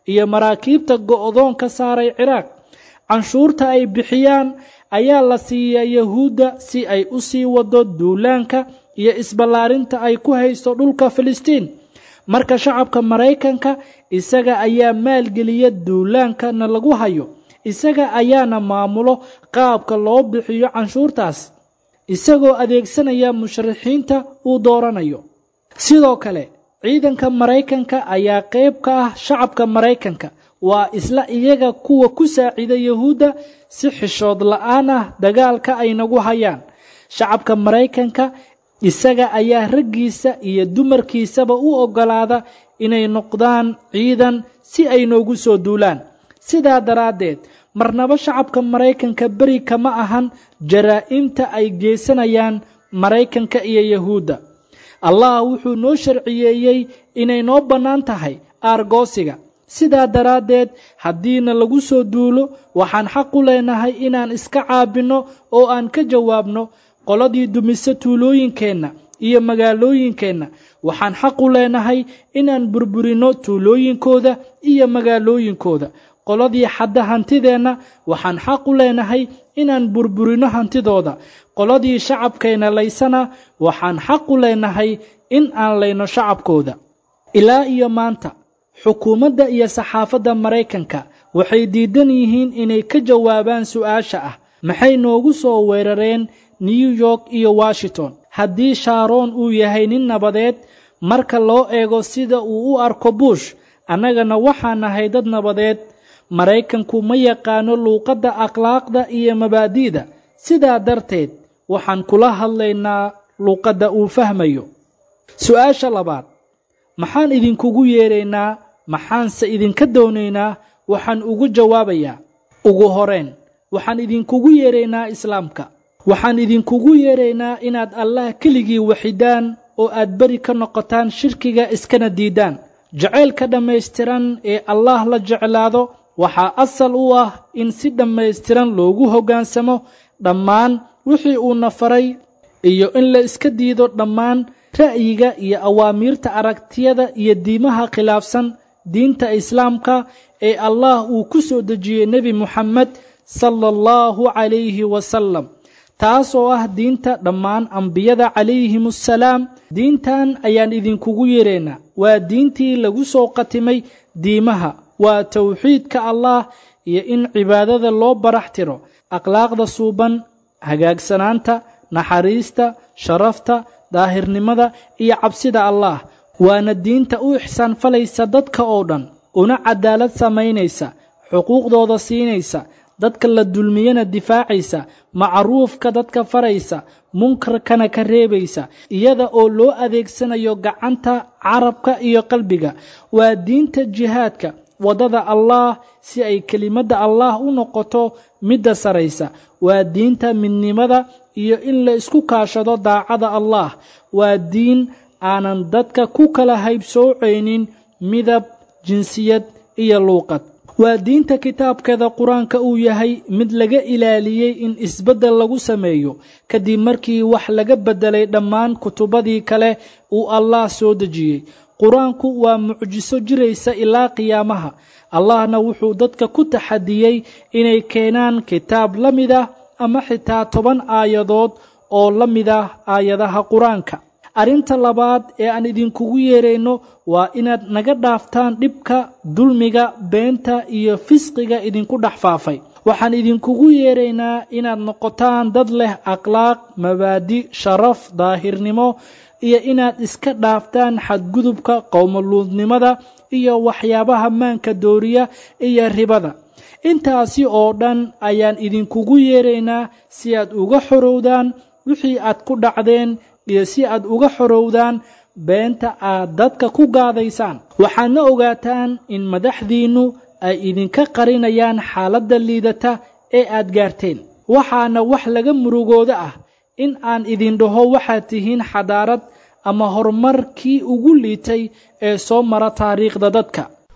iyo maraakiibta go'doon ka saaray ciraaq canshuurta ay bixiyaan ayaa la siiyaa yahuudda si ay u sii wado duulaanka iyo isballaarinta ay ku haysto dhulka filistiin marka shacabka maraykanka isaga ayaa maalgeliya duulaankana lagu hayo isaga ayaana maamulo qaabka loo bixiyo canshuurtaas isagoo adeegsanaya musharaxiinta uu dooranayo sidoo kale ciidanka maraykanka ayaa qayb ka ah shacabka maraykanka waa isla iyaga kuwa ku saacida yahuudda si xishood la-aan ah dagaalka ay nagu hayaan shacabka maraykanka isaga ayaa raggiisa iyo dumarkiisaba u oggolaada inay noqdaan ciidan si ay noogu soo duulaan sidaa daraaddeed marnaba shacabka maraykanka beri kama ahan jaraa'imta ay geysanayaan maraykanka iyo yahuudda allah wuxuu noo sharciyeeyey inay noo bannaan tahay aargoosiga sidaa daraaddeed haddiina lagu soo duulo waxaan xaq u leenahay inaan iska caabinno oo aan ka jawaabno qoladii dumise tuulooyinkeenna iyo magaalooyinkeenna waxaan xaq u leenahay inaan burburinno tuulooyinkooda iyo magaalooyinkooda qoladii xadda hantideenna waxaan xaq u leenahay inaan burburinno hantidooda qoladii shacabkeenna laysana waxaan xaq u leenahay in aan layno shacabkooda ilaa iyo maanta xukuumadda iyo saxaafadda maraykanka waxay diidan yihiin inay ka jawaabaan su'aasha ah maxay noogu soo weerareen new york iyo washington haddii shaaroon uu yahay nin nabadeed marka loo eego sida uu u arko bush annagana waxaan nahay dad nabadeed maraykanku ma yaqaano luuqadda akhlaaqda iyo mabaadi'da sidaa darteed waxaan kula hadlaynaa luuqadda uu fahmayo su-aasha labaad maxaan idinkugu yeedraynaa maxaanse idinka doonaynaa waxaan ugu jawaabayaa ugu horeen waxaan idinkugu yeedraynaa islaamka waxaan idinkugu yeedraynaa inaad allah keligii waxidaan oo aad beri ka noqotaan shirkiga iskana diidaan jacaylka dhammaystiran ee allah la jeclaado waxaa asal u ah in si dhammaystiran loogu hoggaansamo dhammaan wixii uuna faray iyo in la iska diido dhammaan ra'yiga iyo awaamiirta aragtiyada iyo diimaha khilaafsan diinta islaamka ee allah uu ku soo dejiyey nebi moxamed sala allahu calayhi wasalam taas oo ah diinta dhammaan ambiyada calayhim assalaam diintan ayaan idinkugu yeeraynaa waa diintii lagu soo qatimay diimaha waa towxiidka allah iyo in cibaadada loo barax tiro akhlaaqda suuban hagaagsanaanta naxariista sharafta daahirnimada iyo cabsida allah waana diinta u ixsaan falaysa dadka oo dhan una cadaalad samaynaysa xuquuqdooda siinaysa dadka la dulmiyana difaacaysa macruufka dadka faraysa munkarkana ka reebaysa iyada oo loo adeegsanayo gacanta carabka iyo qalbiga waa diinta jihaadka waddada allah si ay kelimadda allah u noqoto midda saraysa waa diinta midnimada iyo in la isku kaashado daacada allah waa diin aanan dadka ku kala haybsoocaynin midab jinsiyad iyo luuqad waa diinta kitaabkeeda qur-aanka uu yahay mid laga ilaaliyey in isbeddel lagu sameeyo kadib markii wax laga beddelay dhammaan kutubadii kale uu allah soo dejiyey qur-aanku waa mucjiso jiraysa ilaa qiyaamaha allahna wuxuu dadka ku taxadiyey inay keenaan kitaab la mid ah ama xitaa toban aayadood oo la mid ah aayadaha qur-aanka arrinta labaad ee aan idinkugu yeerayno waa inaad naga dhaaftaan dhibka dulmiga beenta iyo fisqiga idinku dhex faafay waxaan idinkugu yeeraynaa inaad noqotaan dad leh akhlaaq mabaadi sharaf daahirnimo iyo inaad iska dhaaftaan xadgudubka qowmoluudnimada iyo waxyaabaha maanka dooriya iyo ribada intaasi oo dhan ayaan idinkugu yeeraynaa si aad uga xorowdaan wixii aad ku dhacdeen iyo si aad uga xorowdaan beenta aad dadka ku gaadaysaan waxaadna ogaataan in madaxdiinnu ay idinka qarinayaan xaaladda liidata ee aad gaarteen waxaana wax laga murugooda ah in aan idin dhaho waxaad tihiin xadaarad ama horumarkii ugu liitay ee soo mara taariikhda dadka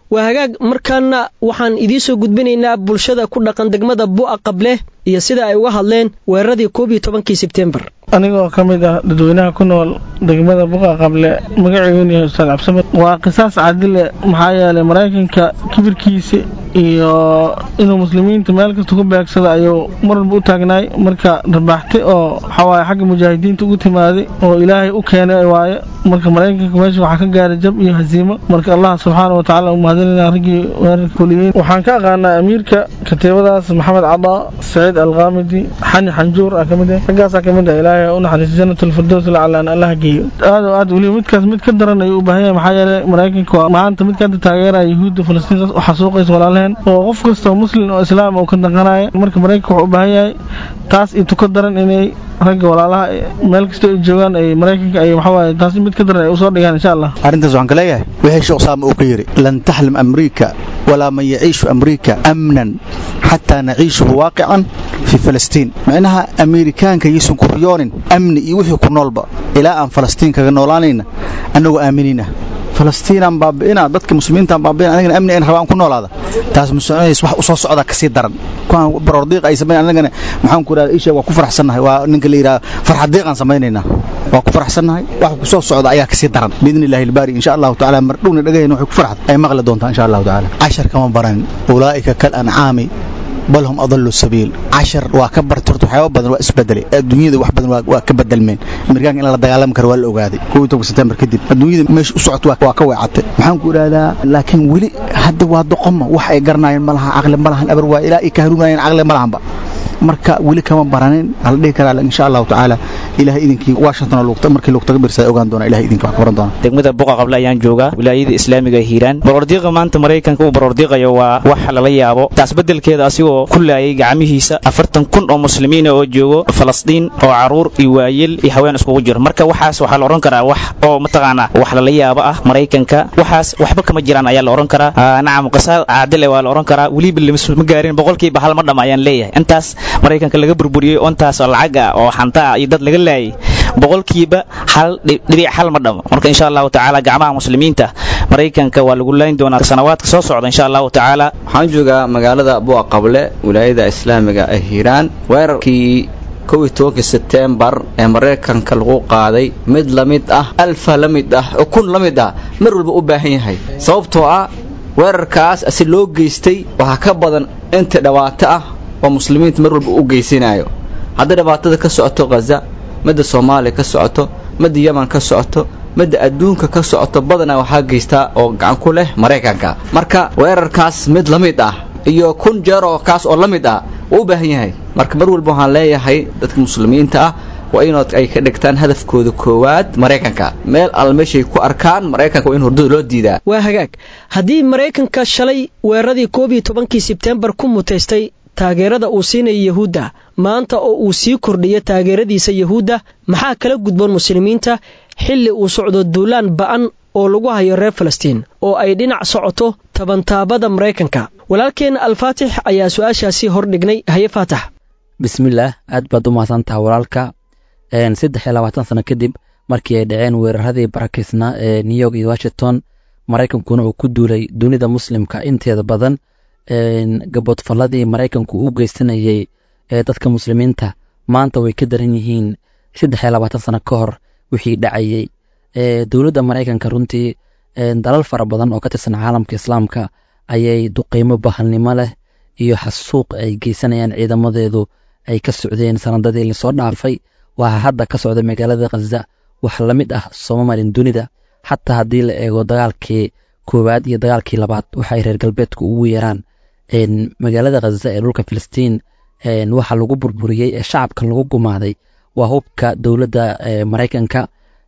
waa hagaag markaana waxaan idiin soo gudbinaynaa bulshada ku dhaqan degmada bu'a qable iyo sida ay uga hadleen weeraradii koob iyo tobankii sebtembar anigoo ka mid ah dadweynaha ku nool degmada buqa qable magaceyguna yahay ustaad cabsamad waa qisaas cadile maxaa yeelay maraykanka kibirkiisa iyo inuu muslimiinta meel kasta ku beegsada ayuu mar walba u taagnaay marka rabaaxte oo waxawaaye xagga mujaahidiinta ugu timaaday oo ilaahay u keenay waaye marka maraykanka meesha waxaa ka gaaray jab iyo hasiimo marka allah subxaana wa tacaala u mahadinayna raggii weerarka fuliyeen waxaan ka aqaanaa amiirka katiibadaas maxamed cadaa saciid alqaamidi xani xanjuur ah kamid ah raggaasaa kamid ah ilaahay u naxariiso janatulfirdows lacala aan allah geeyo aad oo aad weliba midkaas mid ka daran ayuu u baahan yahay maxaa yeelay maraykanka waa maanta midka hadda taageeraya yuhuudda falastiin u xasuuqaysa walaalaheen oo qof kastoo muslim oo islaam oo ka daqanaya marka maraykanka wuxuu u baahan yahay taas iyo tuka daran inay ragga walaalaha meel kasta ay joogaan ay maraykanka ay waxawaaye taas mid ka daran ay usoo dhigaan insha allah arrintaas waxaan ka leeyahay wixii sheekh usaama uu ka yidhi lan taxlim amriika walaa man yaciishu amriika amnan xataa naciishuhu waaqican fii falastiin micnaha ameerikaanka yaysan ku riyoonin amni iyo wixii ku noolba ilaa aan falastiin kaga noolaanayna annagoo aaminina falastiinaan baabi'ina dadka muslimiintaan baabi'ina anigana amni aan rabaan ku noolaada taas muslimiinaysa wax u soo socda ka sii daran kuwaan barordiiq ay samayn anagana maxaan ku idhahda isha waa ku faraxsannahay waa ninka la yidhaha farxadiiqaan samaynaynaa waa ku faraxsannahay wax ku soo socda ayaa ka sii daran biidni illaahi albaari insha allahu tacaala mar dhowna dhagahayna waxay ku farxad ay maqli doontaa insha allahu tacaala cashar kama baran ulaa'ika kal ancaami bal hum adalu sabiil cashar waa ka bartay horta waxyaaba badan waa isbedelay adduunyada wax badan waa ka bedelmeen amerikaanka in la dagaalami karo waa la ogaaday kow iyo tobanka sebtembar kadib adduunyada meesha u socoto waa ka weecatay maxaan ku idhahdaa laakiin weli hadda waa doqoma wax ay garanaayeen ma laha caqli ma lahan abar waa ilaa ay ka haruunayeen caqli ma lahanba marka weli kama baranin ala dhihi karaa insha allahu tacaala ilahay idinkii washington markii lugtaga birsa ogaan doona ilahay idinki wax ka baran doona degmada buqa qable ayaan joogaa wilaayada islaamiga hiiraan barordiiqa maanta maraykanka uu barordiiqayo waa wax lala yaabo taas bedelkeeda asigoo ku laayay gacmihiisa afartan kun oo muslimiina oo joogo falastiin oo caruur iyo waayel iyo haween iskugu jiro marka waxaas waxaa la odhan karaa wax oo mataqaanaa wax lala yaabo ah maraykanka waxaas waxba kama jiraan ayaa la odhan karaa nacam qisaad caadile waa la odhan karaa weliba ma gaarin boqolkiiba hal ma dhama ayaan leeyahay intaas maraykanka laga burburiyey ontaas oo lacag ah oo xantaa iyo dad laga laayay boqolkiiba hal dhibic hal ma dhamo marka insha allahu tacaala gacmaha muslimiinta maraykanka waa lagu layn doonaa sanawaadka soo socda insha allahu tacaala waxaan joogaa magaalada buuqa qable wilaayada islaamiga ee hiiraan weerarkii kow iyo tobankii sebtembar ee maraykanka lagu qaaday mid la mid ah alfa la mid ah oo kun la mid ah mar walba u baahan yahay sababtoo ah weerarkaas asi loo geystay waxaa ka badan inta dhawaato ah oo muslimiinta mar walba u geysanayo hadday dhibaatada ka socoto khaza midda soomaaliya ka socoto midda yeman ka socoto midda adduunka ka socoto badanaa waxaa geystaa oo gacan ku leh maraykanka marka weerarkaas mid la mid ah iyo kun jeer oo kaas oo la mid ah wuu u baahan yahay marka mar walba waxaan leeyahay dadka muslimiinta ah waa inood ay ka dhigtaan hadafkooda koowaad maraykanka meel al meeshay ku arkaan maraykanka waa in hordada loo diidaa waa hagaag haddii maraykanka shalay weeraradii koob iyo tobankii sebtembar ku mutaystay taageerada uu siinaya yahuudda maanta oo uu sii kordhiyo taageeradiisa yahuudda maxaa kala gudboon muslimiinta xilli uu socdo duulaan ba'an oo lagu hayo reer falastiin oo ay dhinac socoto tabantaabada maraykanka walaalkeenna alfaatix ayaa su-aashaasi hordhignay haye faatax bismillaah aad baad u mahadsantaha walaalka saddex iyo labaatan sano kadib markii ay dhaceen weeraradii barakiisnaa ee new york iyo washington maraykankuna uu ku duulay dunida muslimka inteeda badan gaboodfalladii maraykanku u geysanayey ee dadka muslimiinta maanta way ka daran yihiin saddex iyo labaatan sano ka hor wixii dhacayey dowladda maraykanka runtii dalal fara badan oo ka tirsan caalamka islaamka ayay duqeymo bahalnimo leh iyo xasuuq ay geysanayaan ciidamadeedu ay ka socdeen sanadadii lasoo dhaafay waxaa hadda ka socda magaalada khaza wax la mid ah sooma marin dunida xataa haddii la eego dagaalkii koowaad iyo dagaalkii labaad waxay reer galbeedku ugu yeeraan magaalada khaza ee dhulka filistiin waxa lagu burburiyey ee shacabka lagu gumaaday waa hubka dowladda maraykanka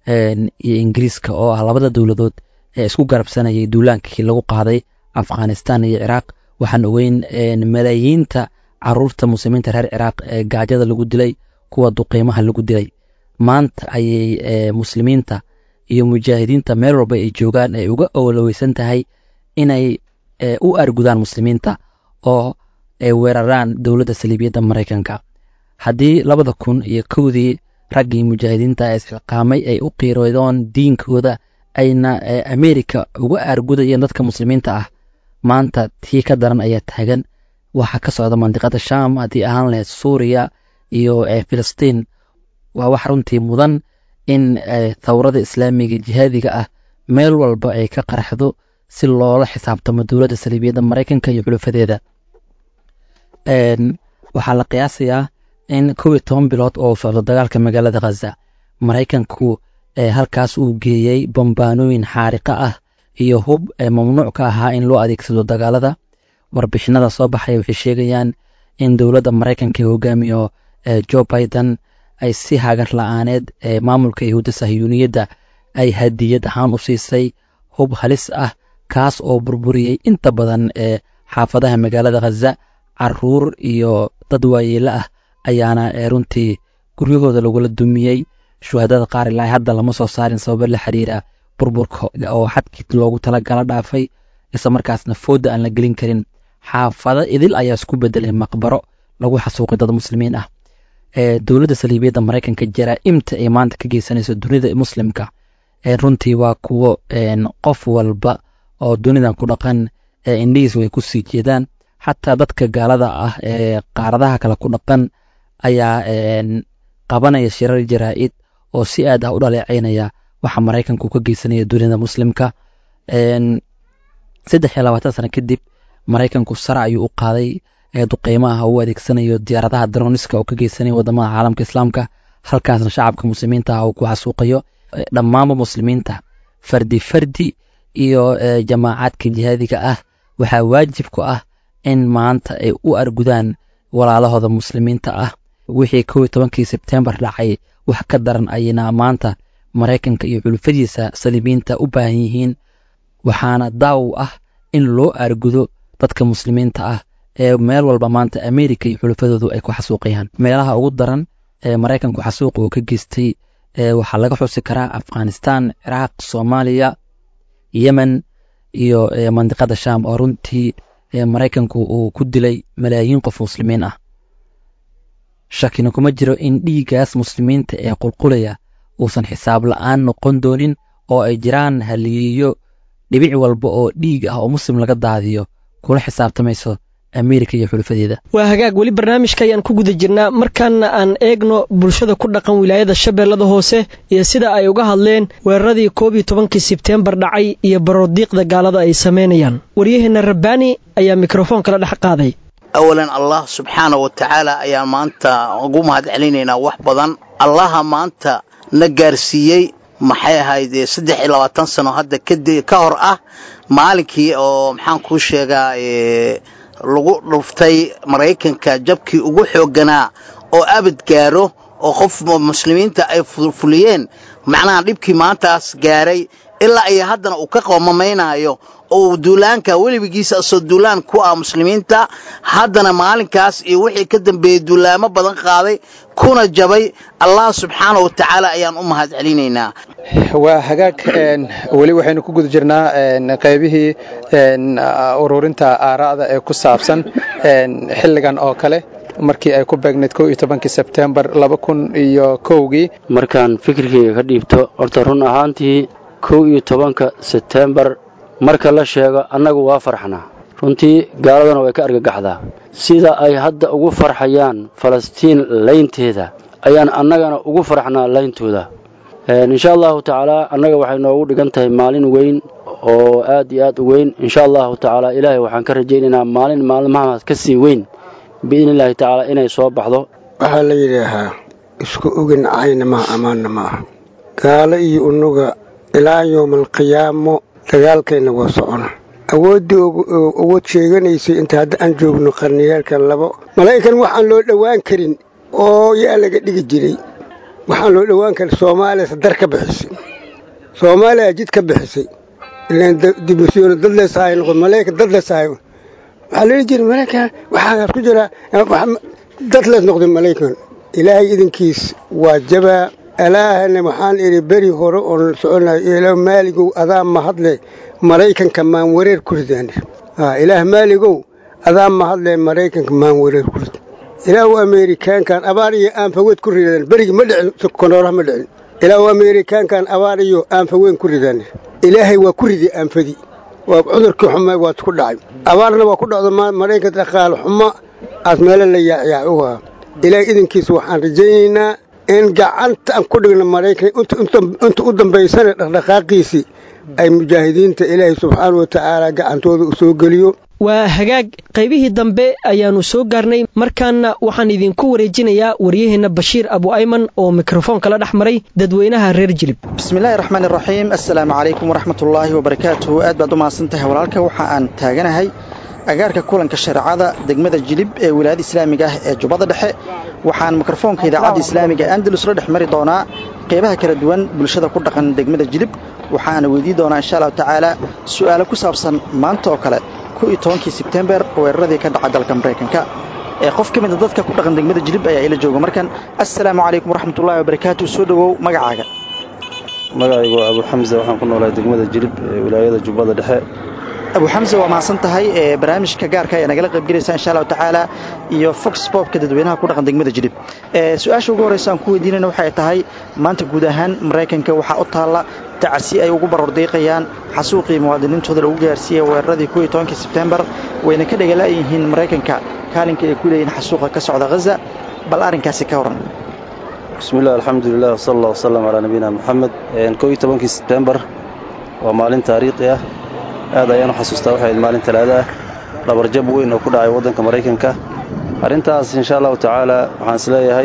iyo ingiriiska oo ah labada dowladood ee isku garabsanayay duulaankii lagu qaaday afghanistan iyo ciraaq waxaan ogeyn malaayiinta caruurta muslimiinta reer ciraaq ee gaajada lagu dilay kuwa duqeymaha lagu dilay maanta ayay muslimiinta iyo mujaahidiinta meel walba ay joogaan ay uga owloweysan tahay inay u argudaan muslimiinta oo ay weeraraan dowladda saliibiyadda maraykanka haddii labada kun iyo kowdii raggii mujaahidiinta ee isxiqaamay ay u qiiroodoon diinkooda ayna ameerika uga argudayeen dadka muslimiinta ah maanta tii ka daran ayaa taagan waxa ka socda mandiqada sham haddii ahaan lahayd suuriya iyo filistiin waa wax runtii mudan in thawrada islaamiga jihaadiga ah meel walba ay ka qaraxdo si loola xisaabtamo dowladda saliibiyadda maraykanka iyo xulufadeeda waxaa la qiyaasayaa in kow iyo toban bilood oo socdo dagaalka magaalada khaza maraykanku halkaas uu geeyey bambaanooyin xaariqa ah iyo hub mamnuuc ka ahaa in loo adeegsado dagaalada warbixinada soo baxaya waxay sheegayaan in dowladda maraykanka hogaamiyo jo biden ay si hagar la-aaneed maamulka yahuudda sahyuuniyadda ay hadiyad ahaan u siisay hub halis ah kaas oo burburiyey inta badan ee xaafadaha magaalada khaza caruur iyo dad waayeelo ah ayaana runtii guryahooda lagula dumiyey shuhadada qaar ilaa hadda lama soo saarin sababo la xiriira burburka oo xadkii loogu talagala dhaafay isla markaasna fooda aan la gelin karin xaafado idil ayaa isku bedelay maqbaro lagu xasuuqay dad muslimiin ah dowladda saliibiyadda maraykanka jaraa'imta ay maanta ka geysanayso dunida muslimka runtii waa kuwo qof walba oo dunidan ku dhaqan indhihiis way ku sii jeedaan xataa dadka gaalada ah ee qaaradaha kale ku dhaqan ayaa qabanaya shirar jaraa'id oo si aad ah u dhaleecaynaya waxa maraykanku ka geysanaya dunida muslimka saddex iyo labaatan sano kadib maraykanku sara ayuu u qaaday duqeymaha u adeegsanayo diyaaradaha daroniska oo ka geysanaya wadamada caalamka islaamka halkaasna shacabka muslimiinta ah uu ku xasuuqayo dhammaanba muslimiinta fardi fardi iyo jamaacaadka jihaadiga ah waxaa waajib ku ah in maanta ay u argudaan walaalahooda muslimiinta ah wixii kow iyo tobankii sebtembar dhacay wax ka daran ayayna maanta maraykanka iyo culufadiisa saliibiinta u baahan yihiin waxaana daaw ah in loo argudo dadka muslimiinta ah ee meel walba maanta amerika iyo xulufadoodu ay ku xasuuqayaan meelaha ugu daran ee maraykanku xasuuqa uu ka geystay waxaa laga xusi karaa afghanistan ciraaq soomaaliya yemen iyo mandiqada sham oo runtii maraykanku uu ku dilay malaayiin qof muslimiin ah shakina kuma jiro in dhiiggaas muslimiinta ee qulqulaya uusan xisaab la'aan noqon doonin oo ay jiraan haliyeeyo dhibic walba oo dhiig ah oo muslim laga daadiyo kula xisaabtamayso amerika iyo xulufadeeda waa hagaag weli barnaamijka ayaan ku guda jirnaa markaana aan eegno bulshada ku dhaqan wilaayada shabeellada hoose iyo sida ay uga hadleen weeraradii koob iyo tobankii sebteembar dhacay iyo baroodiiqda gaalada ay samaynayaan waryaheenna rabbaani ayaa mikrofoon kala dhex qaaday awalan allah subxaana wa tacaala ayaan maanta ugu mahad celinaynaa wax badan allaha maanta na gaarsiiyey maxay ahayd saddex iyo labaatan sano hadda ka hor ah maalinkii oo maxaan kuu sheegaa lagu dhuftay maraykanka jabkii ugu xoogganaa oo abad gaaro oo qof muslimiinta ay fuliyeen macnaha dhibkii maantaas gaaray ilaa ay haddana uu ka qoomamaynaayo oo duulaanka weligiisa asoo duulaan ku ah muslimiinta haddana maalinkaas iyo wixii ka dambeeyey duulaamo badan qaaday kuna jabay allah subxaana wa tacaala ayaan u mahad celinaynaa waa hagaag weli waxaynu ku guda jirnaa qaybihii ururinta aaraa'da ee ku saabsan xilligan oo kale markii ay ku beegnayd kow iyo tobankii sebtembar laba kun iyo kowgii markaan fikirkayga ka dhiibto horta run ahaantii kow iyo tobanka sebtembar marka la sheego annagu waa farxnaa runtii gaaladana way ka argagaxdaa sida ay hadda ugu farxayaan falastiin laynteeda ayaan annagana ugu farxnaa layntooda insha allahu tacaalaa annaga waxay noogu dhigan tahay maalin weyn oo aad iyo aad u weyn insha allahu tacaalaa ilaahay waxaan ka rajaynaynaa maalin maalmahaas ka sii weyn biidni illaahi tacaala inay soo baxdo waxaa la yidhaahaa isku ogin cayna maha ammaanna ma aha gaalo iyo unuga ilaa yowmaalqiyaamo dagaalkayna waa socona awooddii awood sheeganaysay inta hadda aan joogno qarniyeelkan labo malaa'ikan waxaan loo dhowaan karin oo yaa laga dhigi jiray waxaan loo dhowaan karin soomaaliya dar ka bixisay soomaaliya jid ka bixisay ilaan dibmisyoona dad leesahay noqon malaa'ikan dad leesahay waxaa la dhihi jiray malaa'ikan waxaa ku jira dad lees noqday malaa'ikan ilaahay idinkiis waa jabaa alaahana waxaan idhi beri hore oon soconayo ilaah maaligow adaa mahadle maraykanka maan wareer ku ridaan ilaah maaligow adaa mahadle maraykanka maan wareer ku rid ilaahu ameerikaankan abaar iyo aanfaweed ku ridaan berigi ma dhicin konooraha ma dhicin ilaahu ameerikaankan abaar iyo aanfaweyn ku ridaan ilaahay waa ku ridi aanfadii waa cudurkii xumay waad ku dhacay abaarna waa ku dhacdo maraykanka dhaqaale xumo aad meelo la yaacyaa uga ilaahay idinkiisa waxaan rajaynaynaa in gacanta aan ku dhigno maraykan inta u dambaysana dhaqdhaqaaqiisii ay mujaahidiinta ilaahay subxaana wa tacaala gacantooda u soo geliyo waa hagaag qaybihii dambe ayaannu soo gaarnay markaana waxaan idinku wareejinayaa waryaheenna bashiir abu ayman oo mikrofoonka la dhex maray dadweynaha reer jilib bismillahi raxmaan iraxiim assalaamu calaykum waraxmatullaahi wabarakaatuhu aad baad u mahadsantahay walaalka waxa aan taaganahay agaarka kulanka shareecada degmada jilib ee wilaayada islaamiga ah ee jubbada dhexe waxaan mikrofoonka idaacadda islaamiga andalus la dhex mari doonaa qeybaha kala duwan bulshada ku dhaqan degmada jilib waxaana weydii doonaa insha allahu tacaala su'aalo ku saabsan maanta oo kale iyo tobankii sebtembar weeraradii ka dhaca dalka maraykanka ee qof ka mida dadka ku dhaqan degmada jilib ayaa ila jooga markan assalaamu calaykum waraxmatullahi wabarakaatu soo dhowow magacaaga magacaygu waa abu xamse waxaan ku noolahay degmada jilib ee wilaayada jubbada dhexe abu xamse waa mahadsan tahay ee barnaamijka gaarka ayaa nagala qaybgelaysaa insha allahu tacaala iyo fox bobka dadweynaha ku dhaqan degmada jilib su-aasha ugu horreysa aan ku weydiinayna waxay tahay maanta guud ahaan maraykanka waxaa u taalla tacsi ay ugu barordiiqayaan xasuuqii muwaadiniintooda lagu gaarsiiyey weeraradii kuwii tobankii sebtembar wayna ka dhagalayihiin maraykanka kaalinka ay ku leeyihiin xasuuqa ka socda haza bal arrinkaasi ka waran bismillahi alxamdulilah wsala allah wasalam calaa nabiyina moxamed kow iyo tobankii sebtembar waa maalin taariikhi ah aad ayaan u xasuustaa waxay ahayd maalin talaada ah dhabarjab weyn oo ku dhacay waddanka maraykanka arrintaas insha allahu tacaala waxaan isleeyahay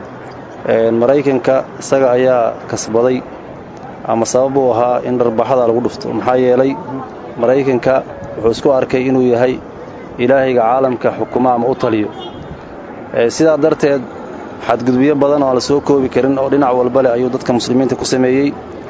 maraykanka isaga ayaa kasbaday ama sabab uu ahaa in dharbaxada lagu dhufto maxaa yeelay maraykanka wuxuu isku arkay inuu yahay ilaahayga caalamka xukuma ama u taliyo sidaa darteed xadgudubyo badan oo aan la soo koobi karin oo dhinac walba leh ayuu dadka muslimiinta ku sameeyey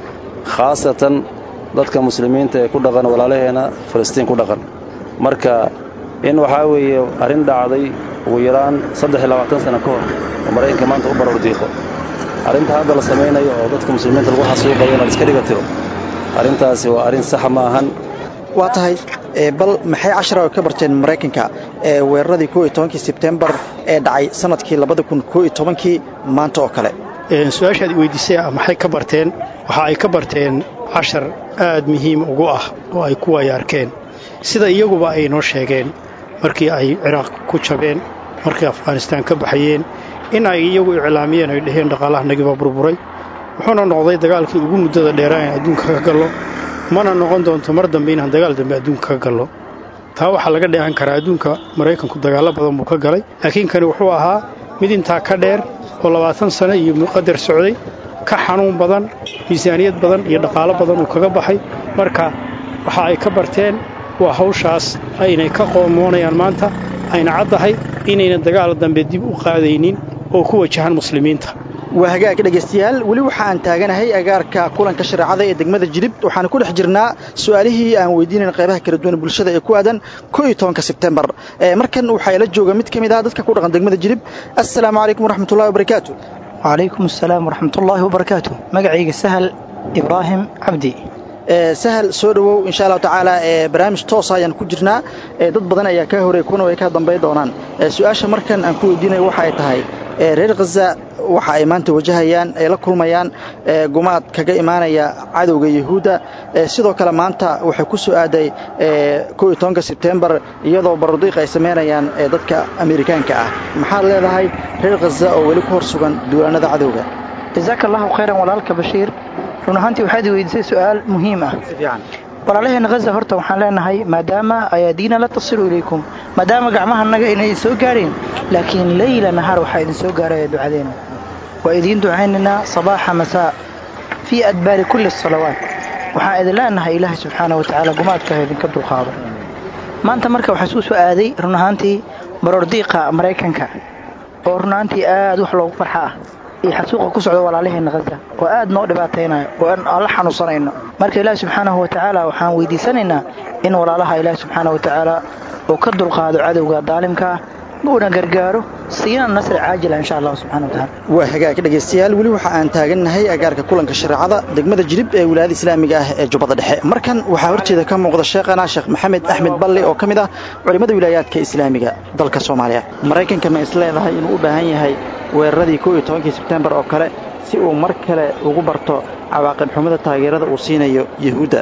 khaasatan dadka muslimiinta ee ku dhaqan walaalaheenna falastiin ku dhaqan marka in waxaa weeye arrin dhacday ugu yaraan saddex iyo labaatan sano ka hor oo maraykanka maanta u baroor diiqo arrinta hadda la samaynayo oo dadka muslimiinta lagu xasuuqayo inaad iska dhiga tiro arrintaasi waa arrin saxa ma ahan waa tahay bal maxay cashara ka barteen maraykanka ee weeraradii koo iyo tobankii sebtembar ee dhacay sanadkii labada kun koo iyo tobankii maanta oo kale su-aashaad weydiisay maxay ka barteen waxa ay ka barteen cashar aad muhiim ugu ah oo ay ku waaya arkeen sida iyaguba ay noo sheegeen markii ay ciraaq ku jabeen markii afghanistaan ka baxayeen in ay iyagu iclaamiyeen ay dhaheen dhaqaalaha nagiba burburay wuxuuna noqday dagaalkii ugu muddada dheeraa in adduunka ka gallo mana noqon doonto mar dambe inaan dagaal dambe adduunka ka gallo taa waxaa laga dheehan karaa adduunka maraykanku dagaallo badan buu ka galay laakiin kani wuxuu ahaa mid intaa ka dheer oo labaatan sano iyo muqadar socday ka xanuun badan miisaaniyad badan iyo dhaqaalo badan uu kaga baxay marka waxa ay ka barteen waa hawshaas aynay ka qoomoonayaan maanta ayna caddahay inaynan dagaal dambe dib u qaadaynin oo ku wajahan muslimiinta waa hagaag dhegaystayaal weli waxa aan taaganahay agaarka kulanka shareecada ee degmada jilib waxaana ku dhex jirnaa su'aalihii aan weydiinayn qaybaha kala duwan bulshada ee ku aadan koo iyo tobanka sebtembar markan waxaa ila jooga mid ka mid ah dadka ku dhaqan degmada jilib assalaamu calaykum waraxmatullahi wabarakaatu wacalaykum assalaam waraxmatullaahi wabarakaatu magacayga sahal ibraahim cabdi sahal soo dhowow insha allahu tacaala barnaamij toosa ayaan ku jirnaa dad badan ayaa kaa horeey kuna way ka dambay doonaan su-aasha markan aan ku weydiinayo waxa ay tahay reer khaza waxa ay maanta wajahayaan ay la kulmayaan gumaad kaga imaanaya cadowga yuhuudda sidoo kale maanta waxay ku soo aaday koo iyo tobanka sebtembar iyadoo barodiiq ay samaynayaan dadka amerikaanka ah maxaad leedahay reer khaza oo weli ku hor sugan duulaanada cadowga jasaaka allahu khayran walaalka bashiir run ahaantii waxaad weydiisay su'aal muhiim ah walaalaheenna khaza horta waxaan leenahay maadaama ayaadiina la tasilu ilaykum maadaama gacmahanaga inay soo gaareen laakiin leyla nahaar waxaa idin soo gaaraya ducadeena waa idiin ducaynaynaa sabaaxa masaa fii adbaari kulli salawaat waxaan idin leenahay ilaahay subxaana wa tacaala gumaadkaha idinka dulqaado maanta marka waxaa isku soo aaday run ahaantii baroordiiqa maraykanka oo run ahaantii aad wax loogu farxa ah iyo xasuuqa ku socda walaalaheenna khaza oo aad noo dhibaataynayo oo aan la xanuunsanayno marka ilaahi subxaanahu wa tacaala waxaan weydiisanaynaa in walaalaha ilaahi subxaana wa tacaala uu ka dulqaado cadowga daalimka ah uuna gargaaro siina nasri caajila insha allah subxana wa tacaala waa hagaag dhegaystayaal weli waxa aan taagannahay agaarka kulanka shareecada degmada jilib ee wilaayada islaamiga ah ee jubbada dhexe markan waxaa horteeda ka muuqda sheekhana sheekh maxamed axmed balle oo ka mid ah culimmada wilaayaadka islaamiga dalka soomaaliya maraykanka ma is leedahay inuu u baahan yahay weeraradii koo iyo tobankii sebtembar oo kale si uu mar kale ugu barto cawaaqib xumada taageerada uu siinayo yuhuudda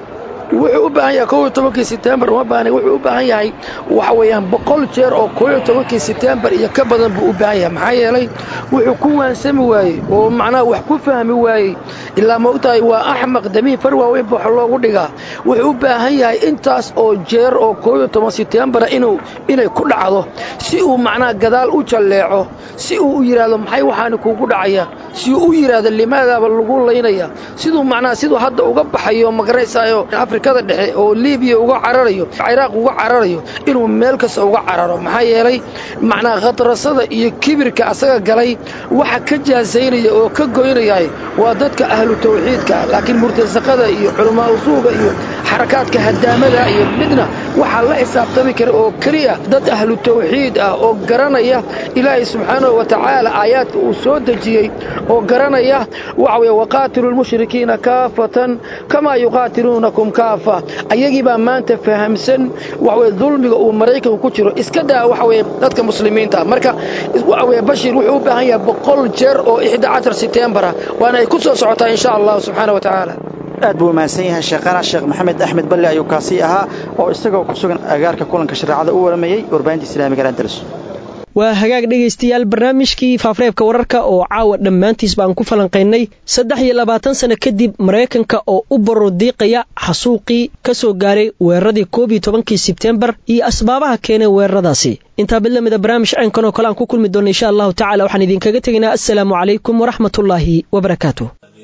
wuxuu u baahan yahay kow iyo tobankii setembar uma baahna wuxuu u baahan yahay waxa weeyaan boqol jeer oo kow iyo tobankii setembar iyo ka badan buu u baahan yahay maxaa yeelay wuxuu ku waansami waayey oo macnaha wax ku fahmi waayey ilaa ma ogtahay waa axmaq damiin far waaweyn ba wax loogu dhigaa wuxuu u baahan yahay intaas oo jeer oo kow iyo toban setembara inuu inay ku dhacdo si uu macnaha gadaal u jalleeco si uu u yidhaahdo maxay waxaani kuugu dhacaya si uu u yidhaahdo limaadaaba lagu laynaya siduu macnaha siduu hadda uga baxayo magaraysaayo afrikada dhexe oo libiya uga cararayo ciraaq uga cararayo inuu meel kasta uga cararo maxaa yeelay macnaha khadrasada iyo kibirka asaga galay waxa ka jaasaynaya oo ka goynaya waa dadka ahlu tawxiidka laakiin murtasaqada iyo culamaa usuuga iyo xarakaadka hadaamada iyo midna waxaa la xisaabtami kara oo keliya dad ahlu tawxiid ah oo garanaya ilaahay subxaanahu wa tacaala aayaadka uu soo dejiyey oo garanaya waxa weye waqaatilu lmushrikiina kaafatan kamaa yuqaatiluunakum kaafa ayagii baa maanta fahamsan waxaweye dulmiga uu maraykanku ku jiro iska daa waxa weye dadka muslimiinta marka waxa weye bashir wuxuu u baahan yahay boqol jeer oo ixda cashar setembara waana ay ku soo socotaa insha allahu subxaana wa tacaala aad buu umahadsan yahay sheekhana sheekh maxamed axmed balle ayuu kaasi ahaa oo isagoo ku sugan agaarka kulanka shareecada u waramayey warbaahinta islaamiga andalus waa hagaag dhegaystayaal barnaamijkii faafareebka wararka oo caawa dhammaantiis baan ku falanqaynay saddex iyo labaatan sano kadib maraykanka oo u barordiiqaya xasuuqii ka soo gaaray weeraradii koob iyo tobankii sebtembar iyo asbaabaha keenay weeraradaasi intaa mid lamida barnaamij caynkan oo kale aan ku kulmi doonna insha allahu tacala waxaan idinkaga tegaynaa assalaamu calaykum waraxmatullaahi wabarakaatu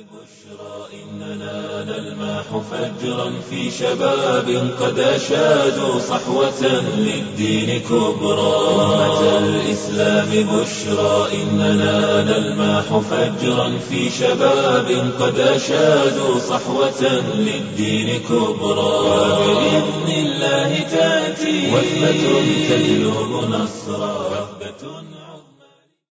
فجرا في شباب قد أشادوا صحوة للدين كبرى أمة الإسلام بشرى إننا نلماح فجرا في شباب قد أشادوا صحوة للدين كبرى وبإذن الله تأتي وثبة تجلب نصرا وثبة